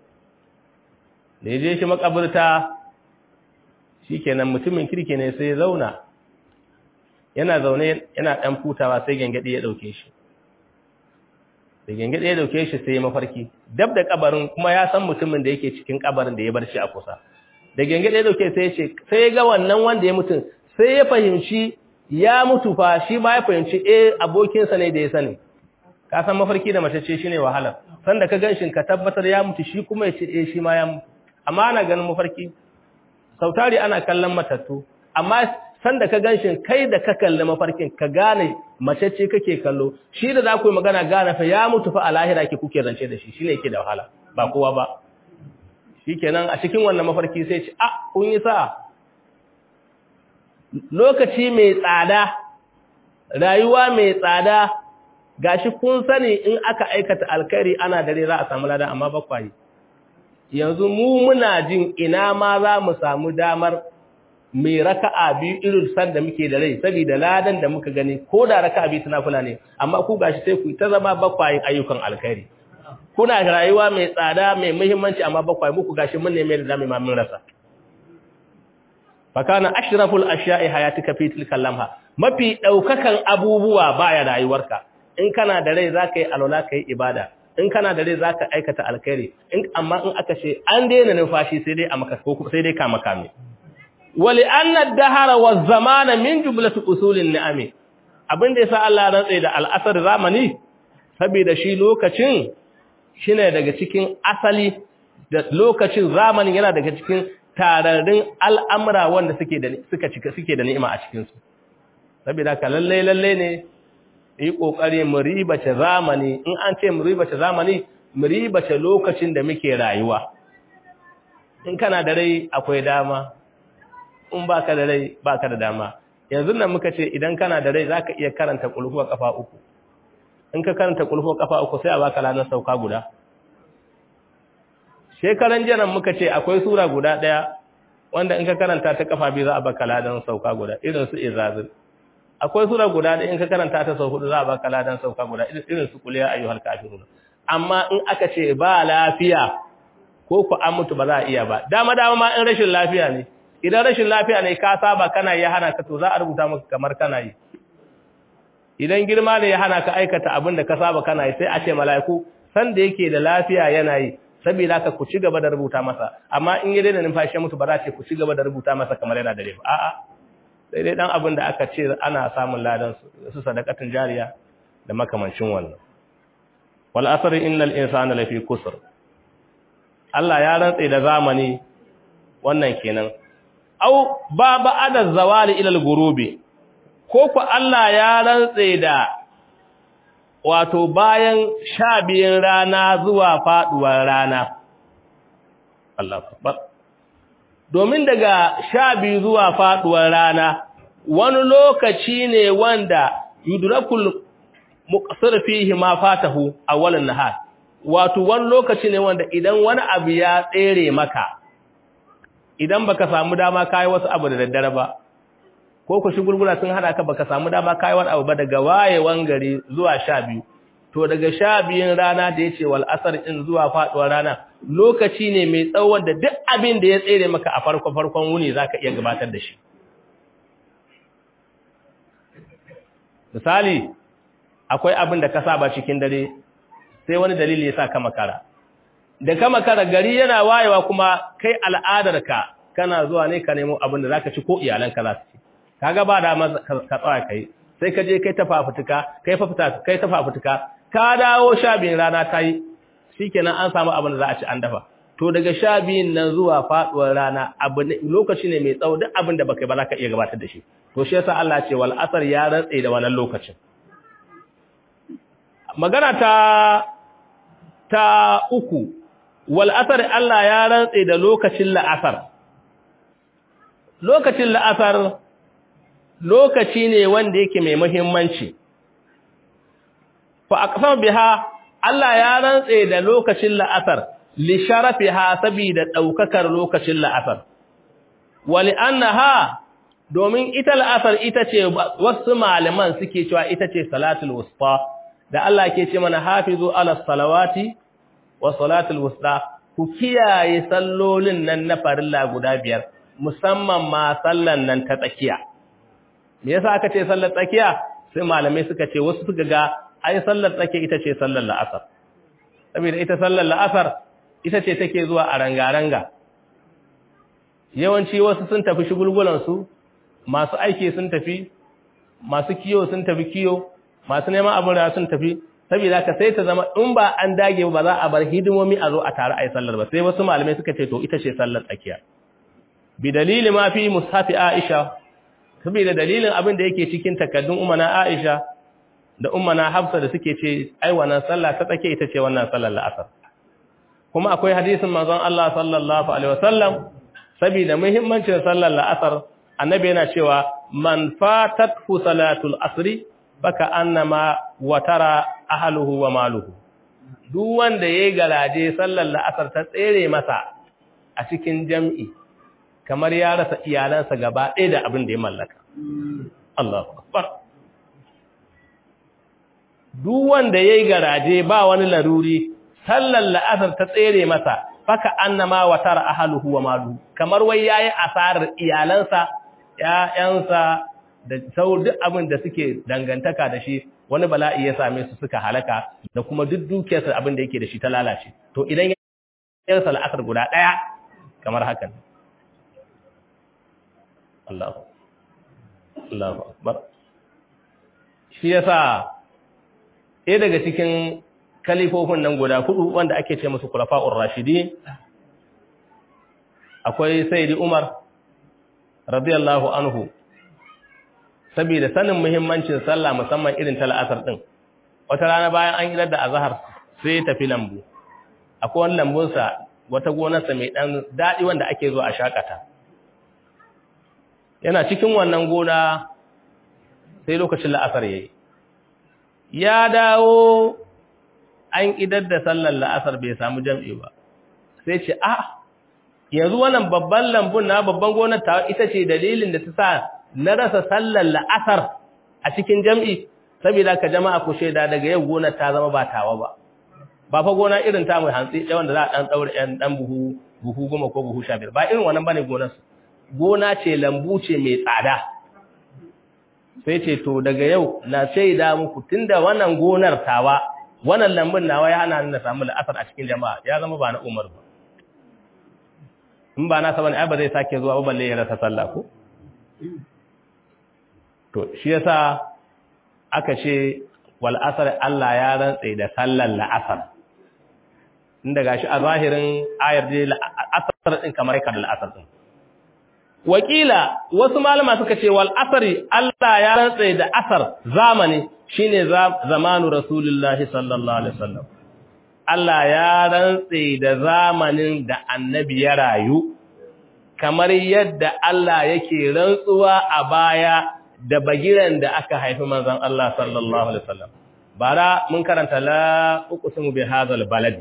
da ya je shi makabarta shikenan mutumin kirki ne sai ya zauna yana zaune yana dan futawa sai gengade ya dauke shi da gengade ya dauke shi sai ya mafarki dab da kabarin kuma ya san mutumin da yake cikin kabarin da ya bar shi a kusa da gengede dauke sai ya ce sai ya ga wannan wanda ya mutu sai ya fahimci ya mutu fa shi ba ya fahimci eh abokinsa ne da ya sani ka san mafarki da mace ce shine wahala sanda ka ganshin ka tabbatar ya mutu shi kuma ya ce eh shi ma ya mutu amma ana ganin mafarki sautari ana kallon matattu amma sanda ka ganshin kai da ka kalli mafarkin ka gane mace ce kake kallo shi da za ku yi magana gane fa ya mutu fa a lahira ke kuke zance da shi shine yake da wahala ba kowa ba shikenan a cikin wannan mafarki sai ce ah kun yi sa lokaci mai tsada rayuwa mai tsada gashi kun sani in aka aikata alkhairi ana dare za a samu lada amma bakwai yanzu mu muna jin ina ma za mu samu damar mai raka'a biyu irin san da muke da rai saboda ladan da muka gani ko da raka'a biyu tana kula ne amma ku gashi sai ku ta zama bakwayin ayyukan alkhairi kuna rayuwa mai tsada mai muhimmanci amma bakwai muku gashi mun neme da zamu ma mun rasa fakana ashraful ashiya'i hayatika fi tilkal lamha mafi daukakan abubuwa baya rayuwarka in kana da rai zaka yi alwala kai ibada in kana da rai zaka aikata alkhairi in amma in aka ce an daina numfashi sai dai a maka ko sai dai ka makame wali anna ad-dahara waz-zamana min jumlati usulin ni'ami abinda yasa Allah ya rantsa da al'asar zamani saboda shi lokacin shine daga cikin asali da lokacin zamanin yana daga cikin tararrun al'amura wanda suke da suka cika suke da ni'ima a cikin su saboda ka lalle lalle ne yi kokari mu ribace zamani in an ce mu ribace zamani mu ribace lokacin da muke rayuwa in kana da rai akwai dama in baka da rai baka da dama yanzu nan muka ce idan kana da rai zaka iya karanta kulhuwa kafa uku in ka karanta kulhuwa kafa uku sai a baka lanar sauka guda shekaran jiran muka ce akwai sura guda daya wanda in ka karanta ta kafa biyu za a baka ladan sauka guda irin su izazil akwai sura guda daya in ka karanta ta sau hudu za a baka ladan sauka guda irin su kuliya ayyuhal kafirun amma in aka ce ba lafiya ko ku an mutu ba za a iya ba dama dama ma in rashin lafiya ne idan rashin lafiya ne ka saba kana yi hana ka to za a rubuta maka kamar kana yi idan girma ne ya hana ka aikata abin da ka saba kana yi sai a ce mala'iku san da yake da lafiya yana yi saboda ka ku ci gaba da rubuta masa amma in ya daina numfashi mutu ba za ce ku ci gaba da rubuta masa kamar yana da rai a'a sai dai dan abin da aka ce ana samun ladan su sadaqatin jariya da makamancin wannan wal asr innal insana lafi kusur Allah ya rantse da zamani wannan kenan au ba ba'ada zawali ila al-ghurubi ko ku Allah ya rantse da wato bayan sha biyun rana zuwa faduwar rana Allah akbar domin daga sha biyu zuwa faduwar rana wani lokaci ne wanda yudrakul muqsir fihi ma fatahu awwalan nahar wato wani lokaci ne wanda idan wani abu ya tsere maka idan baka samu dama kai wasu abu da daddare ba ko ku shugulgula sun hada ka baka samu dama kai wani abu ba daga wayewan gari zuwa sha biyu to daga sha biyun rana da yace wal asar in zuwa faduwar rana lokaci ne mai tsawon da duk abin da ya tsere maka a farko farkon wuni zaka iya gabatar da shi misali akwai abin da ka saba cikin dare sai wani dalili ya sa ka makara da ka makara gari yana wayewa kuma kai al'adarka kana zuwa ne ka nemo abin da zaka ci ko iyalanka za su ci kaga ba da ka tsaya kai sai ka je kai ta fafutuka kai fafuta kai ta fafutuka ka dawo sha biyun rana ta yi shikenan an samu abin da za a ci an dafa to daga sha biyun nan zuwa faduwar rana abu lokaci ne mai tsawo duk abin da baka yi ba za ka iya gabatar da shi to shi yasa Allah ce wal asar ya rantse da wannan lokacin magana ta ta uku wal asar Allah ya rantse da lokacin la'asar lokacin la'asar lokaci ne wanda yake mai muhimmanci fa aqsam biha Allah ya rantse da lokacin la'asar li sharafiha sabida daukakar lokacin la'asar wali annaha domin ita la'asar ita ce wasu malaman suke cewa ita ce salatul wusta da Allah ke ce mana hafizu ala salawati wa salatul wusta ku kiyaye sallolin nan na farilla guda biyar musamman ma sallan nan ta tsakiya me yasa aka ce sallar tsakiya sai malamai suka ce wasu suka ga ai sallar tsakiya ita ce sallar la'asar saboda ita sallar la'asar ita ce take zuwa a ranga-ranga yawanci wasu sun tafi shigulgulansu masu aiki sun tafi masu kiyo sun tafi kiyo masu neman abin da sun tafi saboda ka sai ta zama in ba an dage ba za a bar hidimomi a zo a tare a yi sallar ba sai wasu malamai suka ce to ita ce sallar tsakiya bi dalili ma fi mushafi Aisha saboda dalilin abin da yake cikin takaddun umana Aisha da ummana Hafsa da suke ce ai wannan sallah ta tsakiya ita ce wannan sallar la'asar kuma akwai hadisin manzon Allah sallallahu alaihi wasallam saboda muhimmancin sallar la'asar annabi yana cewa man fatathu salatul asri baka annama watara ahluhu wa maluhu duk wanda yayi galaje sallar la'asar ta tsere masa a cikin jam'i kamar ya rasa iyalansa gaba ɗaya da abin da ya mallaka Allahu akbar duk wanda yayi garaje ba wani laruri sallar la'asar ta tsere masa faka annama watara ahluhu wa maluhu kamar wai yayi asarar iyalansa ƴaƴansa da sau duk abin da suke dangantaka da shi wani bala'i ya same su suka halaka da kuma duk dukiyarsa abin da yake da shi ta lalace to idan ya sa la'asar guda ɗaya kamar hakan Allahu Allahu akbar shi yasa ɗaya daga cikin kalifofin nan guda hudu wanda ake ce musu kulafa'ur rashidi akwai sayyidi Umar radiyallahu anhu saboda sanin muhimmancin sallah musamman irin ta la'asar din wata rana bayan an idar da azhar sai ya tafi lambu akwai wani lambun sa wata gonarsa mai dan dadi wanda ake zo a shakata yana cikin wannan gona sai lokacin la'asar yayi ya dawo an idar da sallar la'asar bai samu jam'i ba sai ce a yanzu wannan babban lambun na babban gonar ta ita ce dalilin da ta sa na rasa sallar la'asar a cikin jam'i saboda ka jama'a ku shaida daga yau gonar ta zama ba tawa ba ba fa gona irin ta mai hantsi ɗaya wanda za a ɗan ɗaure ɗan ɗan buhu buhu goma ko buhu sha biyar ba irin wannan bane gonar su gona ce lambu ce mai tsada sai ce to daga yau na shaida muku tunda wannan gonar tawa wannan lambun nawa ya hana ni na samu la'asar a cikin jama'a ya zama ba na umar ba in ba na saba ne ai ba zai sake zuwa ba balle ya rasa sallah ko to shi yasa aka ce wal asr Allah ya rantsa da sallar la'asar inda gashi a zahirin ayar dai asar din kamar kan la'asar din wakila wasu malama suka ce wal asri Allah ya rantsa da asar zamani shine zamanu rasulullahi sallallahu alaihi wasallam Allah ya rantsa da zamanin da annabi ya rayu kamar yadda Allah yake rantsuwa a baya da bagiran da aka haifi manzon Allah sallallahu alaihi wasallam bara mun karanta la uqsimu bi hadzal balad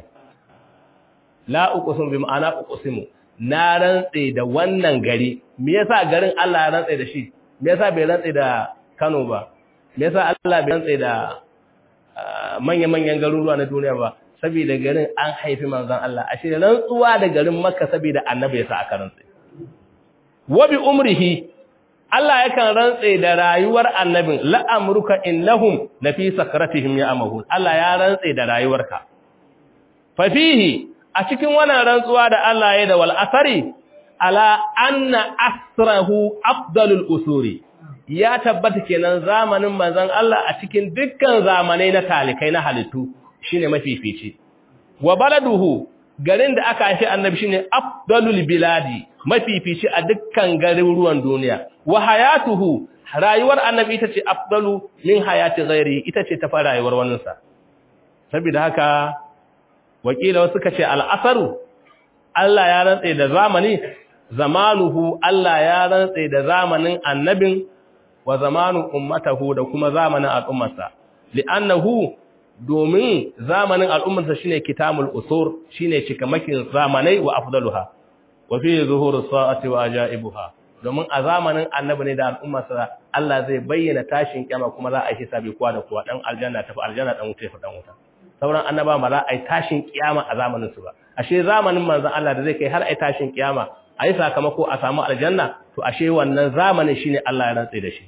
la uqsimu bi ma'ana uqsimu na rantse da wannan gari me yasa garin Allah ya rantse da shi me yasa bai rantse da Kano ba me yasa Allah bai rantse da manya-manyan garuruwa na duniya ba saboda garin an haifi manzon Allah ashe rantsuwa da garin Makka saboda annabi yasa aka rantse wa bi umrihi Allah yakan rantse da rayuwar annabin la'amruka innahum lafi sakratihim ya'mahun Allah ya rantse da rayuwarka fa fihi a cikin wannan rantsuwa da Allah ya da wal asari ala anna asrahu afdalul usuri ya tabbata kenan zamanin manzon Allah a cikin dukkan zamanai na talikai na halittu shine mafifici wa baladuhu garin da aka haifi annabi shine afdalul biladi mafifici a dukkan garuruwan duniya wa hayatuhu rayuwar annabi ita ce afdalu min hayati ghairi ita ce ta fara rayuwar waninsa saboda haka wakila suka ce al'asaru Allah ya rantse da zamani zamanuhu Allah ya rantse da zamanin annabin wa zamanu ummatahu da kuma zamanin al'ummarsa li'annahu domin zamanin al'ummarsa shine kitamul usur shine cikamakin zamanai wa afdaluha wa fi zuhurus sa'ati wa ajaibuha domin a zamanin annabi ne da al'ummarsa Allah zai bayyana tashin kiyama kuma za a yi hisabi kowa da kowa dan aljanna tafi aljanna dan wuta fa dan wuta sauran annaba ba za a yi tashin kiyama a zamanin su ba ashe zamanin manzon Allah da zai kai har a yi tashin kiyama a yi sakamako a samu aljanna to ashe wannan zamanin shine Allah ya rantsa da shi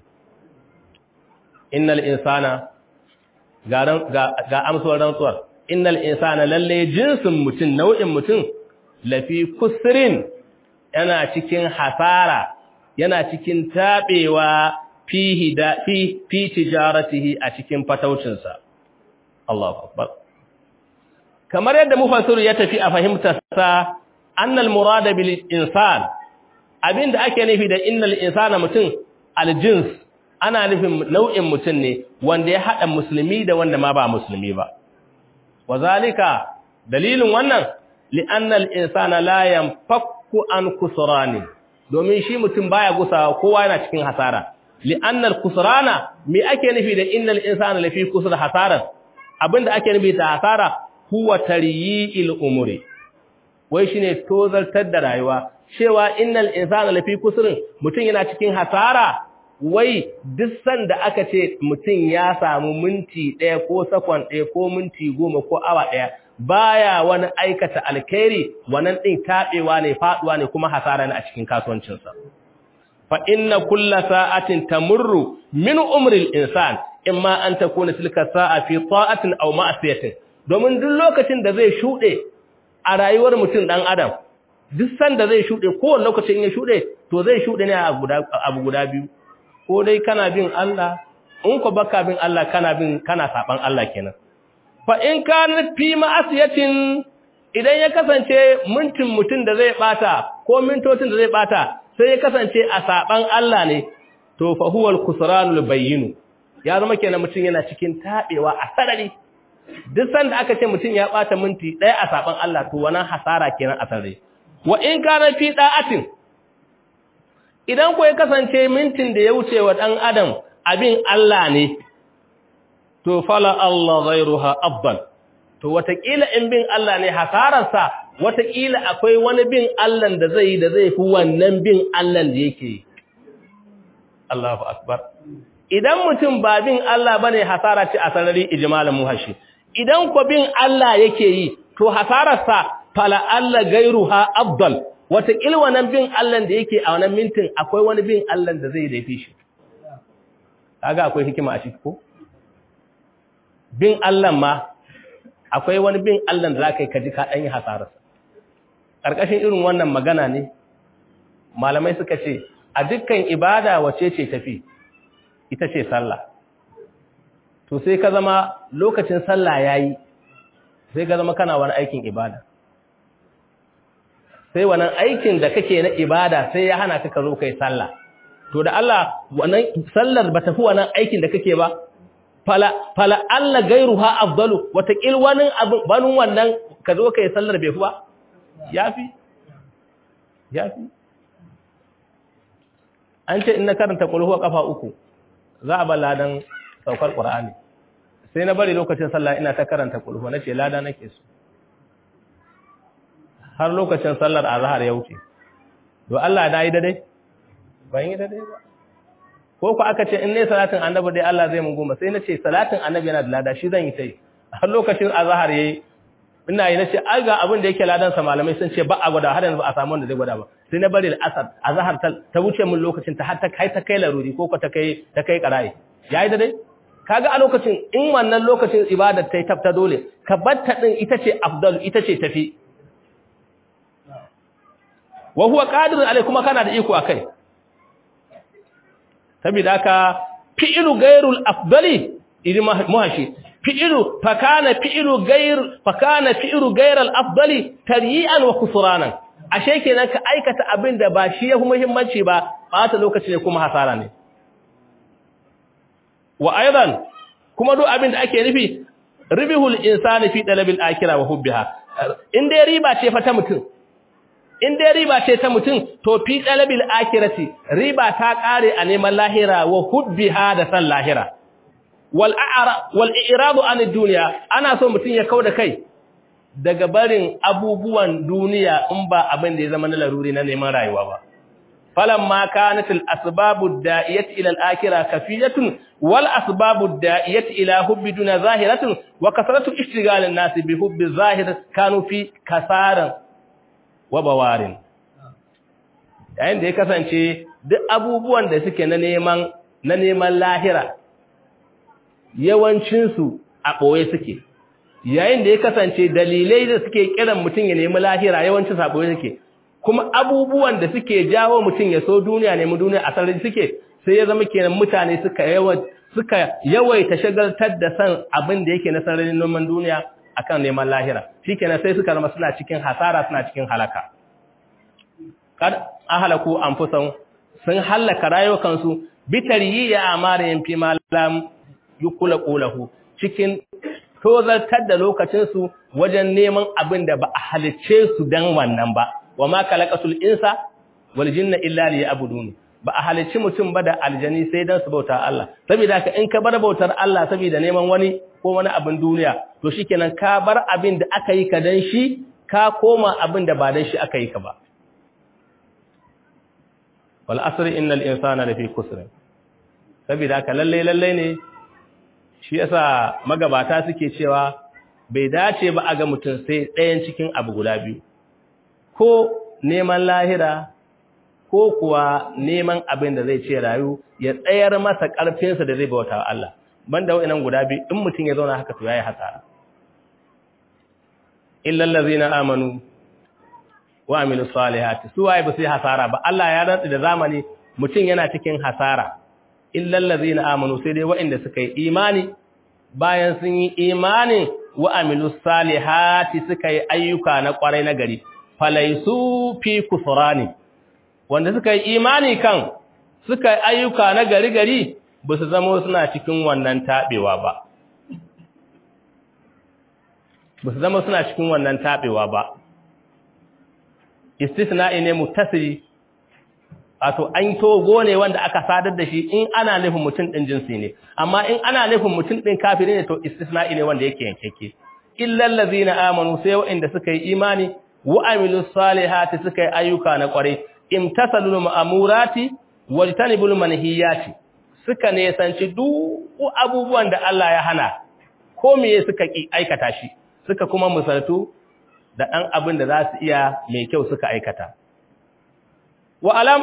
innal insana ga amsuwar rantsuwar innal insana lalle jinsin mutum nau'in mutum lafi kusrin yana cikin hasara yana cikin tabewa fihi da fi fi tijaratihi a cikin fataucinsa Allahu akbar kamar yadda mufassir ya tafi a fahimtar sa annal murada bil insan abinda ake nufi da innal insana mutum aljins ana nufin nau'in mutum ne wanda ya hada musulmi da wanda ma ba musulmi ba wazalika dalilin wannan li'anna al-insana la yanfakku an kusrani domin shi mutum baya gusawa kowa yana cikin hasara li'anna al-kusrana me ake nufi da innal insana lafi kusr hasaran abinda ake nufi da hasara huwa taryi'il umuri wai shine tozartar da rayuwa cewa innal insana lafi kusrin mutum yana cikin hasara wai duk sanda aka ce mutum ya samu minti ɗaya ko sakon ɗaya ko minti goma ko awa ɗaya baya wani aikata alkhairi wannan ɗin taɓewa ne faɗuwa ne kuma hasara ne a cikin kasuwancinsa fa inna kulla sa'atin tamurru min umril insan imma an takuna tilka sa'a fi ta'atin aw ma'siyatin domin duk lokacin da zai shuɗe a rayuwar mutum ɗan adam duk sanda zai shuɗe kowane lokacin ya shuɗe to zai shuɗe ne a abu guda biyu ko dai kana bin Allah in ko baka bin Allah kana bin kana saban Allah kenan fa in kana fi ma'asiyatin idan ya kasance mintin mutun da zai bata ko mintocin da zai bata sai ya kasance a saban Allah ne to fa huwa al-khusranul bayyin ya zama kenan mutun yana cikin tabewa a sarari duk sanda aka ce mutun ya bata minti ɗaya a saban Allah to wannan hasara kenan a sarari wa in kana fi da'atin idan ko ya kasance mintin da ya wuce wa ɗan adam abin Allah ne to fala Allah ghairuha afdal to watakila in bin Allah ne hasararsa watakila akwai wani bin Allah da zai da zai fi wannan bin Allah da yake Allahu akbar idan mutum ba bin Allah bane hasara ce a sarari ijmalan muhashi idan ko bin Allah yake yi to hasararsa fala Allah ghairuha afdal wataƙil wannan bin Allah da yake a wannan mintin akwai wani bin Allah da zai daifi shi kaga akwai hikima a ciki ko bin Allah ma akwai wani bin Allah da zaka yi kaji ka dan yi hasararsa karkashin irin wannan magana ne malamai suka ce a dukkan ibada wace ce tafi ita ce sallah to sai ka zama lokacin sallah yayi sai ka zama kana wani aikin ibada sai wannan aikin da kake na ibada sai ya hana ka zo kai sallah to da Allah wannan sallar ba tafi wannan aikin da kake ba fala fala Allah gairuha afdalu watakil wani abin banin wannan ka zo kai sallar bai fi ba yafi yafi an ce in na karanta kulhu kafa uku za a ba ladan saukar qur'ani sai na bari lokacin sallah ina ta karanta kulhu nace lada nake so har lokacin sallar azhar ya wuce to Allah da yi dai ban yi dai ba ko ku aka ce in ne salatin annabi dai Allah zai mun goma sai nace salatin annabi yana da lada shi zan yi tai har lokacin azhar yayi ina yi nace ai ga abin da yake ladan sa malamai sun ce ba a gwada har yanzu ba a samu wanda zai gwada ba sai na bari al-asar azhar ta wuce mun lokacin ta har ta kai ta kai laruri ko ko ta kai ta kai qarai yayi dai kaga a lokacin in wannan lokacin ibadar tai tafta dole ka batta din ita ce afdal ita ce tafi wa huwa qadirun alai kuma kana da iko akai saboda haka fi'lu ghairul afdali idi muhashi fi'lu fa kana fi'lu ghair fa kana fi'lu ghairal afdali taryi'an wa khusranan ashe kenan ka aikata abin da ba shi yafi muhimmanci ba bata lokaci ne kuma hasara ne wa aidan kuma duk abin da ake nufi ribihul insani fi dalabil akhirah wa hubbiha in dai riba ce fa ta mutum in dai riba ce ta mutum to fi dalabil akhirati riba ta kare a neman lahira wa hubbiha da san lahira wal a'ra wal i'radu an dunya ana so mutum ya kauda kai daga barin abubuwan duniya in ba abin da ya zama na laruri na neman rayuwa ba falamma kanat al asbabu da'iyat ila al akhirah kafiyatun wal asbabu da'iyat ila hubbi duna zahiratun wa kasratu ishtigal an nas bi hubbi zahir kanu fi kasaran wa bawarin yayin da ya kasance duk abubuwan da suke na neman na neman lahira yawancin su a boye suke yayin da ya kasance dalilai da suke kiran mutum ya nemi lahira yawancin su a boye suke kuma abubuwan da suke jawo mutum ya so duniya ne mu duniya a sarari suke sai ya zama kenan mutane suka yawa suka yawaita shagaltar da san abin da yake na sararin noman duniya akan neman lahira shikenan sai suka zama suna cikin hasara suna cikin halaka kad ahalaku anfusan sun halaka rayukansu bitariyi ya amarin fi malam yukula qulahu cikin tozartar da lokacinsu wajen neman abin da ba a halicce su dan wannan ba wa ma kalaqatul insa wal jinna illa liya'budun ba a halicci mutum ba da aljani sai dan su bauta Allah saboda haka in ka bar bautar Allah saboda neman wani ko wani abin duniya to shikenan ka bar abin da aka yi ka dan shi ka koma abin da ba dan shi aka yi ka ba wal asri innal insana lafi kusr saboda haka lalle lalle ne shi yasa magabata suke cewa bai dace ba a ga mutum sai ɗayan cikin abu guda biyu ko neman lahira ko kuwa neman abin da zai ce rayu ya tsayar masa ƙarfinsa da zai bauta wa Allah banda wa'annan guda biyu in mutum ya zauna haka to yayi hasara illal ladzina amanu wa amilus salihati su waye ba su yi hasara ba Allah ya rantsi da zamani mutum yana cikin hasara illal ladzina amanu sai dai wa'anda suka yi imani bayan sun yi imanin wa amilus salihati suka yi ayyuka na kwarai na gari falaisu fi kusurani wanda suka yi imani kan suka yi ayyuka na gari gari ba su zama suna cikin wannan taɓewa ba ba su zama suna cikin wannan taɓewa ba istisna'i ne mutasiri wato an togo ne wanda aka sadar da shi in ana nufin mutum ɗin jinsi ne amma in ana nufin mutum ɗin kafiri ne to istisna'i ne wanda yake yankeke illal ladzina amanu sai waɗanda suka yi imani wa amilus salihati suka yi ayyuka na kwarai imtasalul ma'murati wajtanibul manhiyati suka ne sanci duk abubuwan da Allah ya hana ko meye suka ki aikata shi suka kuma misaltu da dan abin da za su iya mai kyau suka aikata wa alam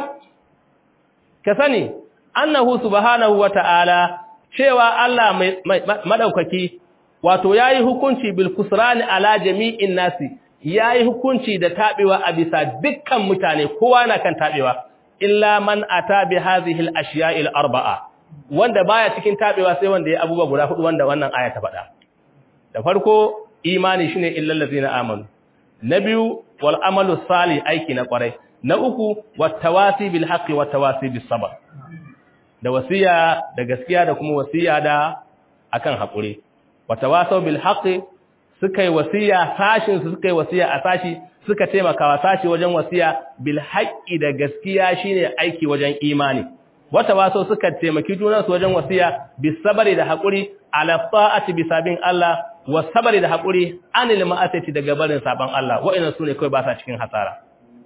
ka sani annahu subhanahu wata'ala cewa Allah mai madaukaki wato yayi hukunci bil kusrani ala jami'in nasi yayi hukunci da tabewa a bisa dukkan mutane kowa na kan tabewa illa man ata bi hadhihi al ashiya'i al arba'a wanda baya cikin tabewa sai wanda ya abubuwa guda hudu wanda wannan aya ta faɗa da farko imani shine illal ladzina amanu na biyu wal amalu salih aiki na kwarai na uku wattawasi bil haqqi wattawasi bis sabr da wasiya da gaskiya da kuma wasiya da akan hakuri wattawasau bil haqqi suka yi wasiya sashin su suka yi wasiya a sashi suka taimakawa sashi wajen wasiya bil haqqi da gaskiya shine aiki wajen imani wattawasau suka taimaki junan su wajen wasiya bis sabri da hakuri ala ta'ati bisabin Allah was sabri da hakuri anil ma'asati daga barin saban Allah wa'annan sune kai ba sa cikin hasara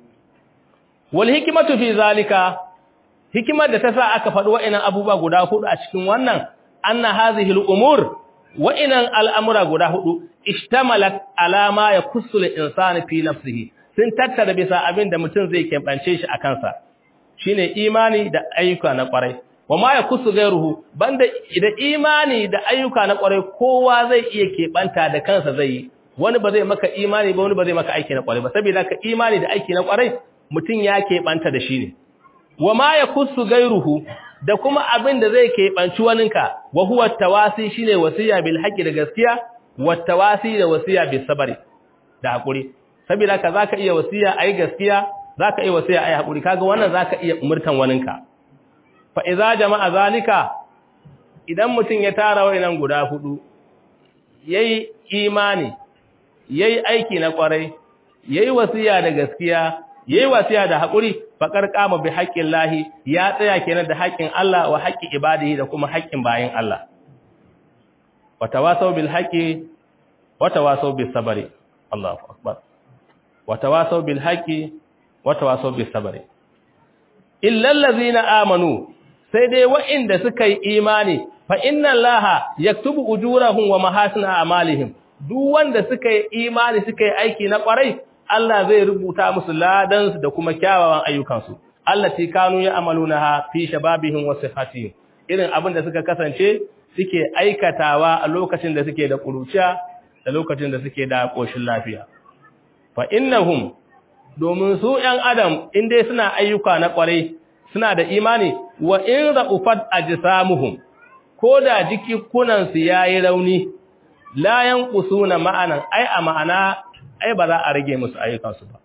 wal hikimatu fi zalika hikimar da ta sa aka faɗi wa'annan abubuwa guda hudu a cikin wannan anna hadhihi al-umur wa'annan al'amura guda hudu ishtamalat ala ma yakussu al-insani fi nafsihi sun tattara bisa abin da mutum zai kebance shi a kansa shine imani da ayyuka na kwarai wa ma yakussu ghayruhu banda da imani da ayyuka na kwarai kowa zai iya kebanta da kansa zai yi wani ba zai maka imani ba wani ba zai maka aiki na kwarai ba saboda ka imani da aiki na kwarai mutum ya keɓanta da shi ne, wa ma ya kusu gairuhu da kuma abin da zai keɓanci waninka, wa huwa tawasi shi ne wasiya bil haƙi da gaskiya, wa tawasi da wasiya bil sabari da haƙuri. Saboda ka za ka iya wasiya a yi gaskiya, za ka iya wasiya a yi haƙuri, kaga wannan za ka iya umurtan waninka. Fa iza jama'a zalika, idan mutum ya tara wa'inan guda hudu, ya yi imani, ya yi aiki na ƙwarai, ya yi wasiya da gaskiya, yayi wasiya da hakuri faqar qama bi haqqin lahi ya tsaya kenan da haƙƙin Allah wa haqqi ibadihi da kuma haƙƙin bayin Allah wa tawasaw bil haqqi wa tawasaw bis sabri Allahu akbar wa tawasaw bil haqqi wa tawasaw bis sabri illa allazina amanu sai dai wa'inda suka yi imani fa inna allaha yaktubu ujurahum wa mahasina a'malihim duk wanda suka yi imani suka yi aiki na ƙwarai Allah zai rubuta musu ladansu da kuma kyawawan ayyukansu allati kanu ya'malunaha fi shababihim wa sihatihim irin abin da suka kasance suke aikatawa a lokacin da suke da kuruciya da lokacin da suke da koshin lafiya fa innahum domin su ‘yan adam in dai suna ayyuka na ƙwarai suna da imani wa in ra'ufat a ji samuhun ko da jikikunansu ya yi rauni layan ƙusu na ma'anan ai a ma'ana ai ba za a rage musu ayyukansu ba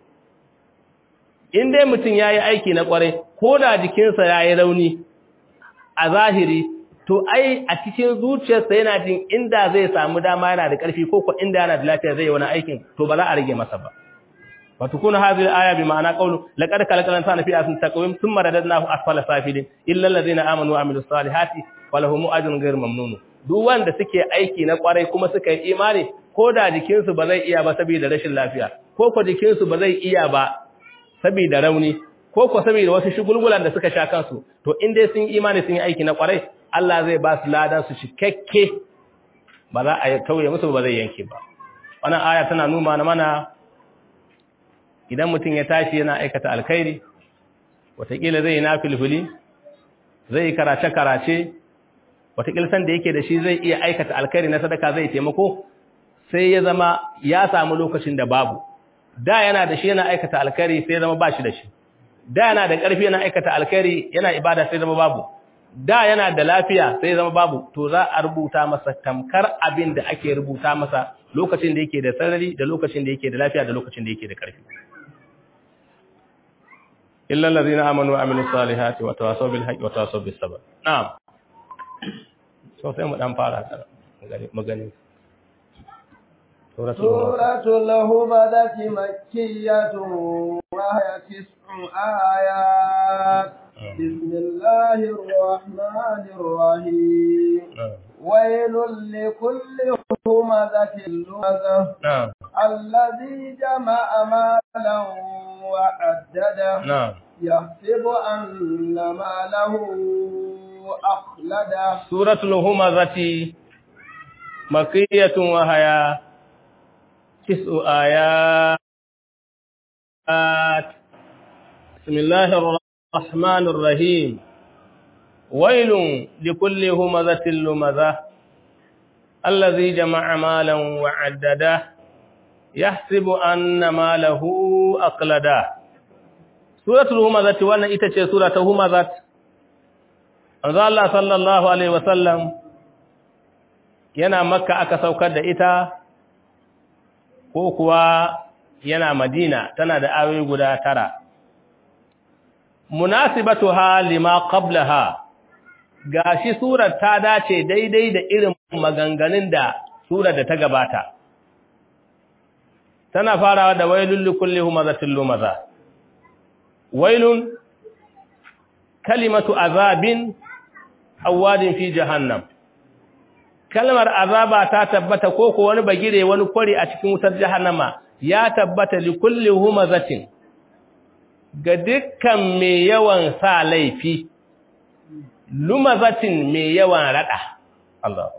in dai mutum ya yi aiki na ƙwarai ko da jikinsa ya yi rauni a zahiri to ai a cikin zuciyarsa yana jin inda zai samu dama yana da ƙarfi ko ko inda yana da lafiya zai yi wani aikin to ba za a rage masa ba وتكون هذه الآية بمعنى قوله لقد خلق الإنسان في أحسن تقويم ثم رددناه أسفل سافلين إلا الذين آمنوا وعملوا الصالحات ولهم أجر غير ممنون duk wanda suke aiki na kwarai kuma suka yi imani ko da jikinsu ba zai iya ba saboda rashin lafiya ko ko jikinsu ba zai iya ba saboda rauni ko ko saboda wasu shugulgulan da suka sha kansu to in dai sun imani sun yi aiki na kwarai Allah zai ba su ladan su cikakke ba za a tauye musu ba zai yanke ba wannan aya tana nuna mana idan mutum ya tashi yana aikata alkhairi watakila zai yi na filfili zai yi karace-karace watakila san da yake da shi zai iya aikata alkhairi na sadaka zai taimako sai ya zama ya samu lokacin da babu da yana da shi yana aikata alkhairi sai zama ba shi da shi da yana da ƙarfi yana aikata alkhairi yana ibada sai zama babu da yana da lafiya sai zama babu to za a rubuta masa tamkar abin da ake rubuta masa lokacin da yake da sarari da lokacin da yake da lafiya da lokacin da yake da ƙarfi إلا الذين آمنوا وعملوا الصالحات وتواصوا بالحق وتواصوا بالصبر نعم سو sai mu dan fara ta magani سورة الهمدة مكية وهي تسع آيات بسم الله الرحمن الرحيم ويل لكل همزة لمزة الذي جمع مالا وعدده نعم يحسب أن ماله أخلده سورة الهمزة مكية وهي تسع آيات بسم الله الرحمن الرحيم ويل لكل همزة لمزة الذي جمع مالا وعدده يحسب أن ماله أقلده سورة الهمزة وانا itace سورة همزة Anzo Allah sallallahu alaihi wasallam yana Makka aka saukar da ita ko kuwa yana Madina tana da ayoyi guda tara munasibatuha lima qablaha gashi surar ta dace daidai da irin maganganun da surar da ta gabata tana farawa da wailul likulli humazatil lumaza wailun kalimatu azabin awadin fi jahannam kalmar azaba ta tabbata ko ko wani bagire wani kwari a cikin wutar jahannama ya tabbata likulli humazatin ga dukkan mai yawan sa laifi lumazatin mai yawan rada Allah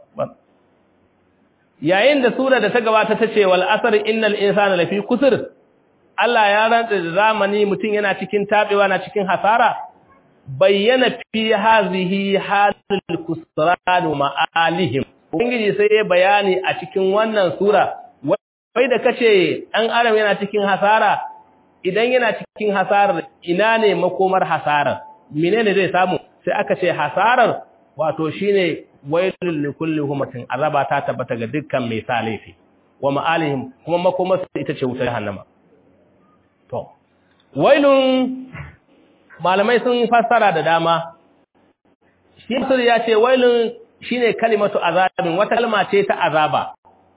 yayin da sura da ta gabata ta ce wal asr innal insana lafi kusur Allah ya rantsa da zamani mutum yana cikin tabewa na cikin hasara bayyana fi hazihi halul kusran ma'alihim ubangiji sai ya bayani a cikin wannan sura wai da kace dan adam yana cikin hasara idan yana cikin hasarar ina ne makomar hasarar menene zai samu sai aka ce hasarar wato shine wailul likulli humatin azaba ta tabbata ga dukkan mai sa laifi wa ma'alihim kuma makomar ita ce wutar jahannama to wailun malamai sun fassara da dama shi sur ya ce wailun shine kalimatu azabin wata kalma ce ta azaba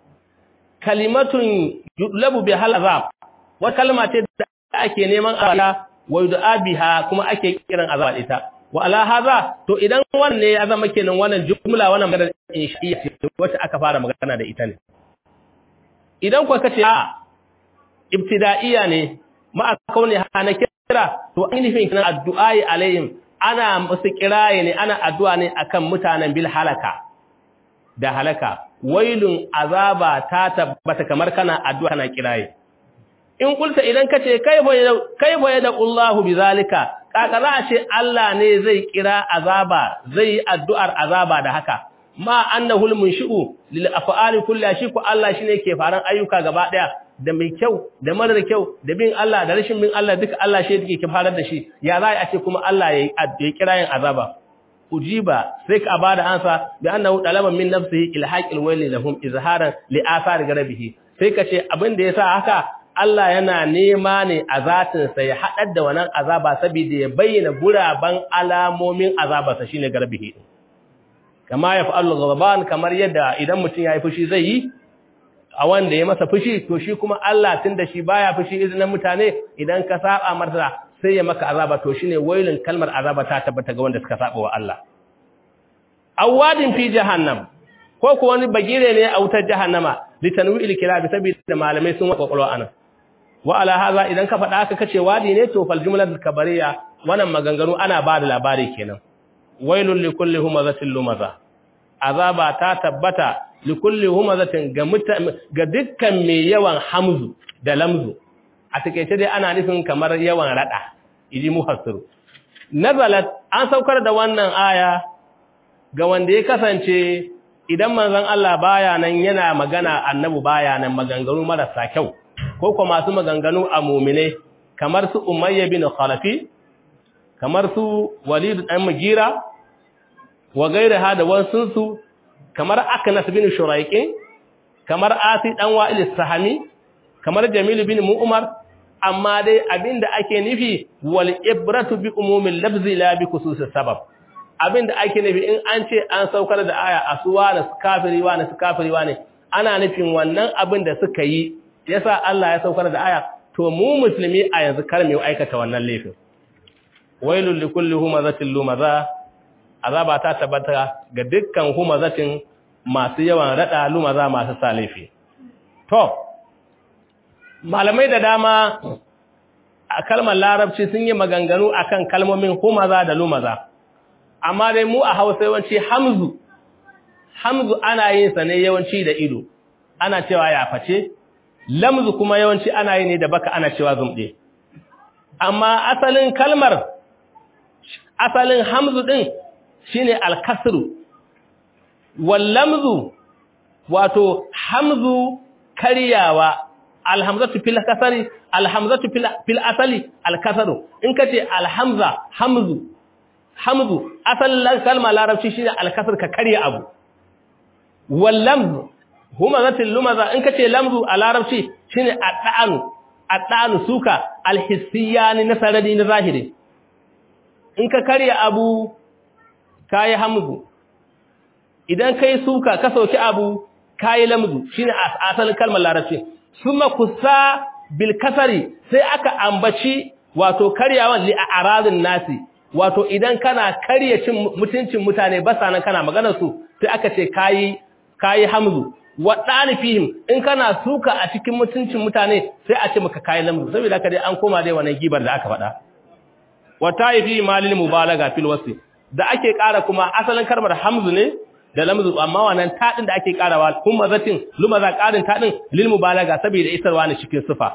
kalimatun yudlabu bihal azab wata kalma ce da ake neman azaba wa yud'a biha kuma ake kiran azaba ita wa ala hadha to idan wannan ne ya zama kenan wannan jumla wannan magana inshiya ce wacce aka fara magana da ita ne idan kuwa kace a ibtida'iyya ne ma kauni hana kira to ainihin kana addu'ai alaihim ana musu kiraye ne ana addu'a ne akan mutanen bil halaka da halaka wailun azaba ta tabbata kamar kana addu'a kana kiraye in kulta idan kace kaifa kaifa yada Allahu bizalika kaka za a ce Allah ne zai kira azaba zai addu'ar azaba da haka ma annahul munshi'u lil af'ali kulli shi ko Allah shine ke faran ayyuka gaba daya da mai kyau da marar kyau da bin Allah da rashin bin Allah duka Allah shi yake kifarar da shi ya za a ce kuma Allah ya yi kira yin azaba ujiba sai ka bada ansa bi annahu talaba min nafsihi ilhaqil wayli lahum izharan li athar garabihi sai ka ce abin da yasa haka Allah yana nema ne a zatin sa ya hadar da wannan azaba saboda ya bayyana guraban alamomin azaba sa shine garbihi kama ya fa'alu ghadban kamar yadda idan mutum yayi fushi zai yi a wanda ya masa fushi to shi kuma Allah tunda shi baya fushi izinin mutane idan ka saba martaba sai ya maka azaba to shine wailin kalmar azaba ta tabbata ga wanda suka saba wa Allah awadin fi jahannam ko ko wani bagire ne a wutar jahannama litanwi'il kilabi saboda malamai sun wa kokolwa anan wa ala haza idan ka faɗa haka kace wadi ne to fal jumlatul kabariya wannan maganganu ana ba da labari kenan wailul likulli humazatin lumaza azaba ta tabbata likulli humazatin ga ga dukkan mai yawan hamzu da lamzu a takeice dai ana nufin kamar yawan rada idi muhassiru nazalat an saukar da wannan aya ga wanda ya kasance idan manzon Allah baya nan yana magana annabi baya nan maganganu marasa kyau ko kuma masu maganganu a mu'mine kamar su umayya bin khalafi kamar su walid dan mugira wa gairaha da wasu su kamar aknas bin shuraiqin kamar asi dan wa'il sahami kamar jamil bin mu'mar amma dai abinda ake nufi wal ibratu bi umumil lafzi la bi khususis sabab abinda ake nufi in an ce an saukar da aya asuwa da kafiri wa na kafiri wa ne ana nufin wannan abin da suka yi yasa Allah ya saukar da aya to mu musulmi a yanzu kar mu aikata wannan laifin wailul likulli humazatin lumaza azaba ta tabbata ga dukkan humazatin masu yawan rada lumaza masu salifi to malamai da dama a kalmar larabci sun yi maganganu akan kalmomin humaza da lumaza amma dai mu a hausa yawanci hamzu hamzu ana yin sa ne yawanci da ido ana cewa ya face lamzu kuma yawanci ana yi ne da baka ana cewa zumɗe amma asalin kalmar asalin hamzu din shine alkasru wal lamzu wato hamzu karyawa alhamzatu fil kasari alhamzatu fil asali alkasaru in kace alhamza hamzu hamzu asalin kalma larabci shine alkasar ka karya abu wal lamz humazatil lumaza in kace lamzu a larabci shine addanu addanu suka alhissiyani na saradi na zahiri in ka karya abu kai hamzu idan kai suka ka sauki abu kai lamzu shine asalin kalmar larabci summa kusa bil kasari sai aka ambaci wato karyawan li a'radin nasi wato idan kana karya cin mutuncin mutane ba sanan kana maganar su sai aka ce kayi kayi hamzu wa dalifihim in kana suka a cikin mutuncin mutane sai a ce maka kayi lamzu saboda haka dai an koma dai wannan gibar da aka faɗa wa taifi malil mubalaga fil wasi da ake ƙara kuma asalin kalmar hamzu ne da lamzu amma wannan tadin da ake ƙarawa kuma zatin lumaza ƙarin tadin lil mubalaga saboda isarwa ne cikin sifa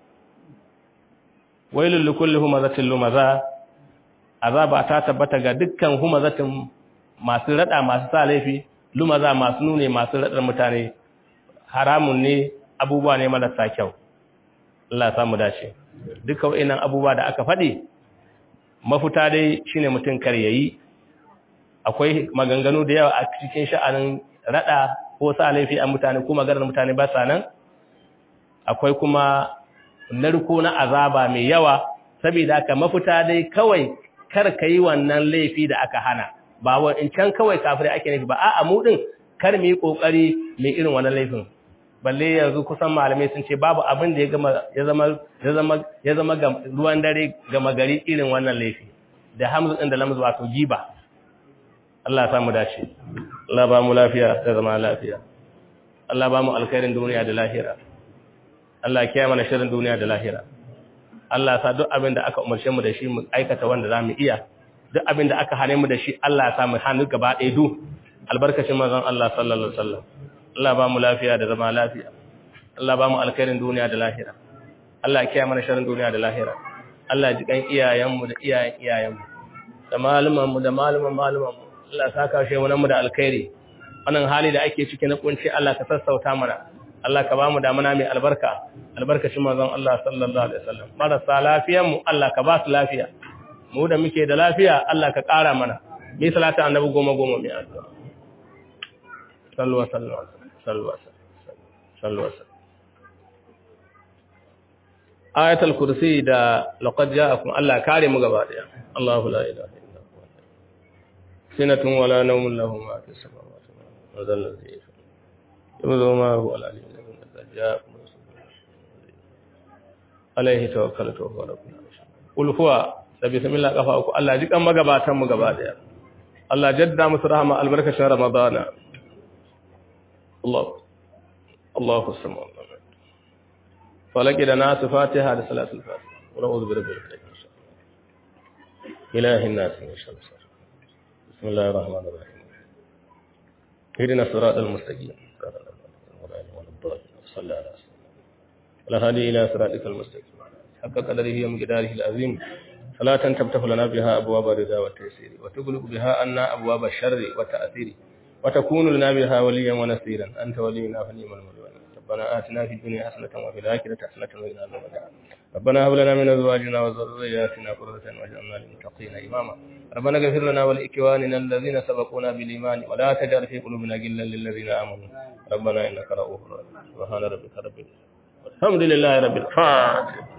wailul likulli humazatin lumaza azaba ta tabbata ga dukkan humazatin masu rada masu sa laifi lumaza masu nune masu radar mutane haramun ne abubuwa ne marasa kyau Allah samu dace duka wayannan abubuwa da aka faɗi mafuta dai shine mutum kar yayi akwai maganganu da yawa a cikin sha'anin rada ko sa laifi a mutane ko maganar mutane ba sa nan akwai kuma narko na azaba mai yawa saboda haka mafuta dai kawai kar ka yi wannan laifi da aka hana ba wa in can kawai kafirai ake nufi ba a'a mu din kar mu yi kokari mai irin wannan laifin balle yanzu kusan malamai sun ce babu abin da ya gama ya zama ya zama ya zama ruwan dare gama gari irin wannan laifi da hamzu din da lamzu wato giba Allah ya samu dace Allah ba mu lafiya da zama lafiya Allah ba mu alkhairin duniya da lahira Allah ya kiyaye mana shirin duniya da lahira Allah sa duk abin da aka umarce mu da shi mu aikata wanda za mu iya duk abin da aka hane mu da shi Allah ya sa mu hannu gaba ɗaya du albarkacin manzon Allah sallallahu alaihi wasallam Allah ba mu lafiya da zama lafiya Allah ba mu alkhairin duniya da lahira Allah ya kiyaye mana sharrin duniya da lahira Allah ji kan iyayen mu da iyayen iyayen mu da malaman mu da malaman malaman mu Allah ya saka shi mu da alkhairi wannan hali da ake ciki na kunci Allah ka sassauta mana Allah ka ba mu damuna mai albarka albarkacin manzon Allah sallallahu alaihi wasallam marasa lafiyan mu Allah ka ba su lafiya mu da muke da lafiya Allah ka ƙara mana mi salatu annabi goma goma mai addu'a sallu wa sallu sallu wa sallu wa ayatul kursi da laqad ja'akum Allah kare mu gaba daya Allahu la ilaha illa huwa sinatun wala nawmun lahu ma fis samawati wa dhalla dhihi yawma ma huwa al-alim ja'akum alaihi tawakkaltu wa rabbuna qul huwa da bismillah kafa uku Allah ji kan magabatan mu gaba daya Allah jadda musu rahama albarkacin ramadana Allah Allahu samad falaki da nasu fatiha da salatul fatiha wa na'udhu bi rabbil falaq ilahi an-nas min sharri bismillahir rahmanir rahim اهدنا الصراط المستقيم صراط الذين أنعمت عليهم صلى على سيدنا ولا هادي إلى صراطك المستقيم حق قدره ومقداره العظيم صلاة تفتح لنا بها أبواب الرضا والتيسير وتغلق بها عنا أبواب الشر والتأثير وتكون لنا بها وليا ونصيرا أنت ولينا فنيم المولى ربنا آتنا في الدنيا حسنة وفي الآخرة حسنة وقنا عذاب النار ربنا هب لنا من أزواجنا وذرياتنا قرة واجعلنا للمتقين إماما ربنا اغفر لنا ولإخواننا الذين سبقونا بالإيمان ولا تجعل في قلوبنا غلا للذين آمنوا ربنا إنك رؤوف رحيم سبحان ربك رب العزة الحمد لله رب الفاتحة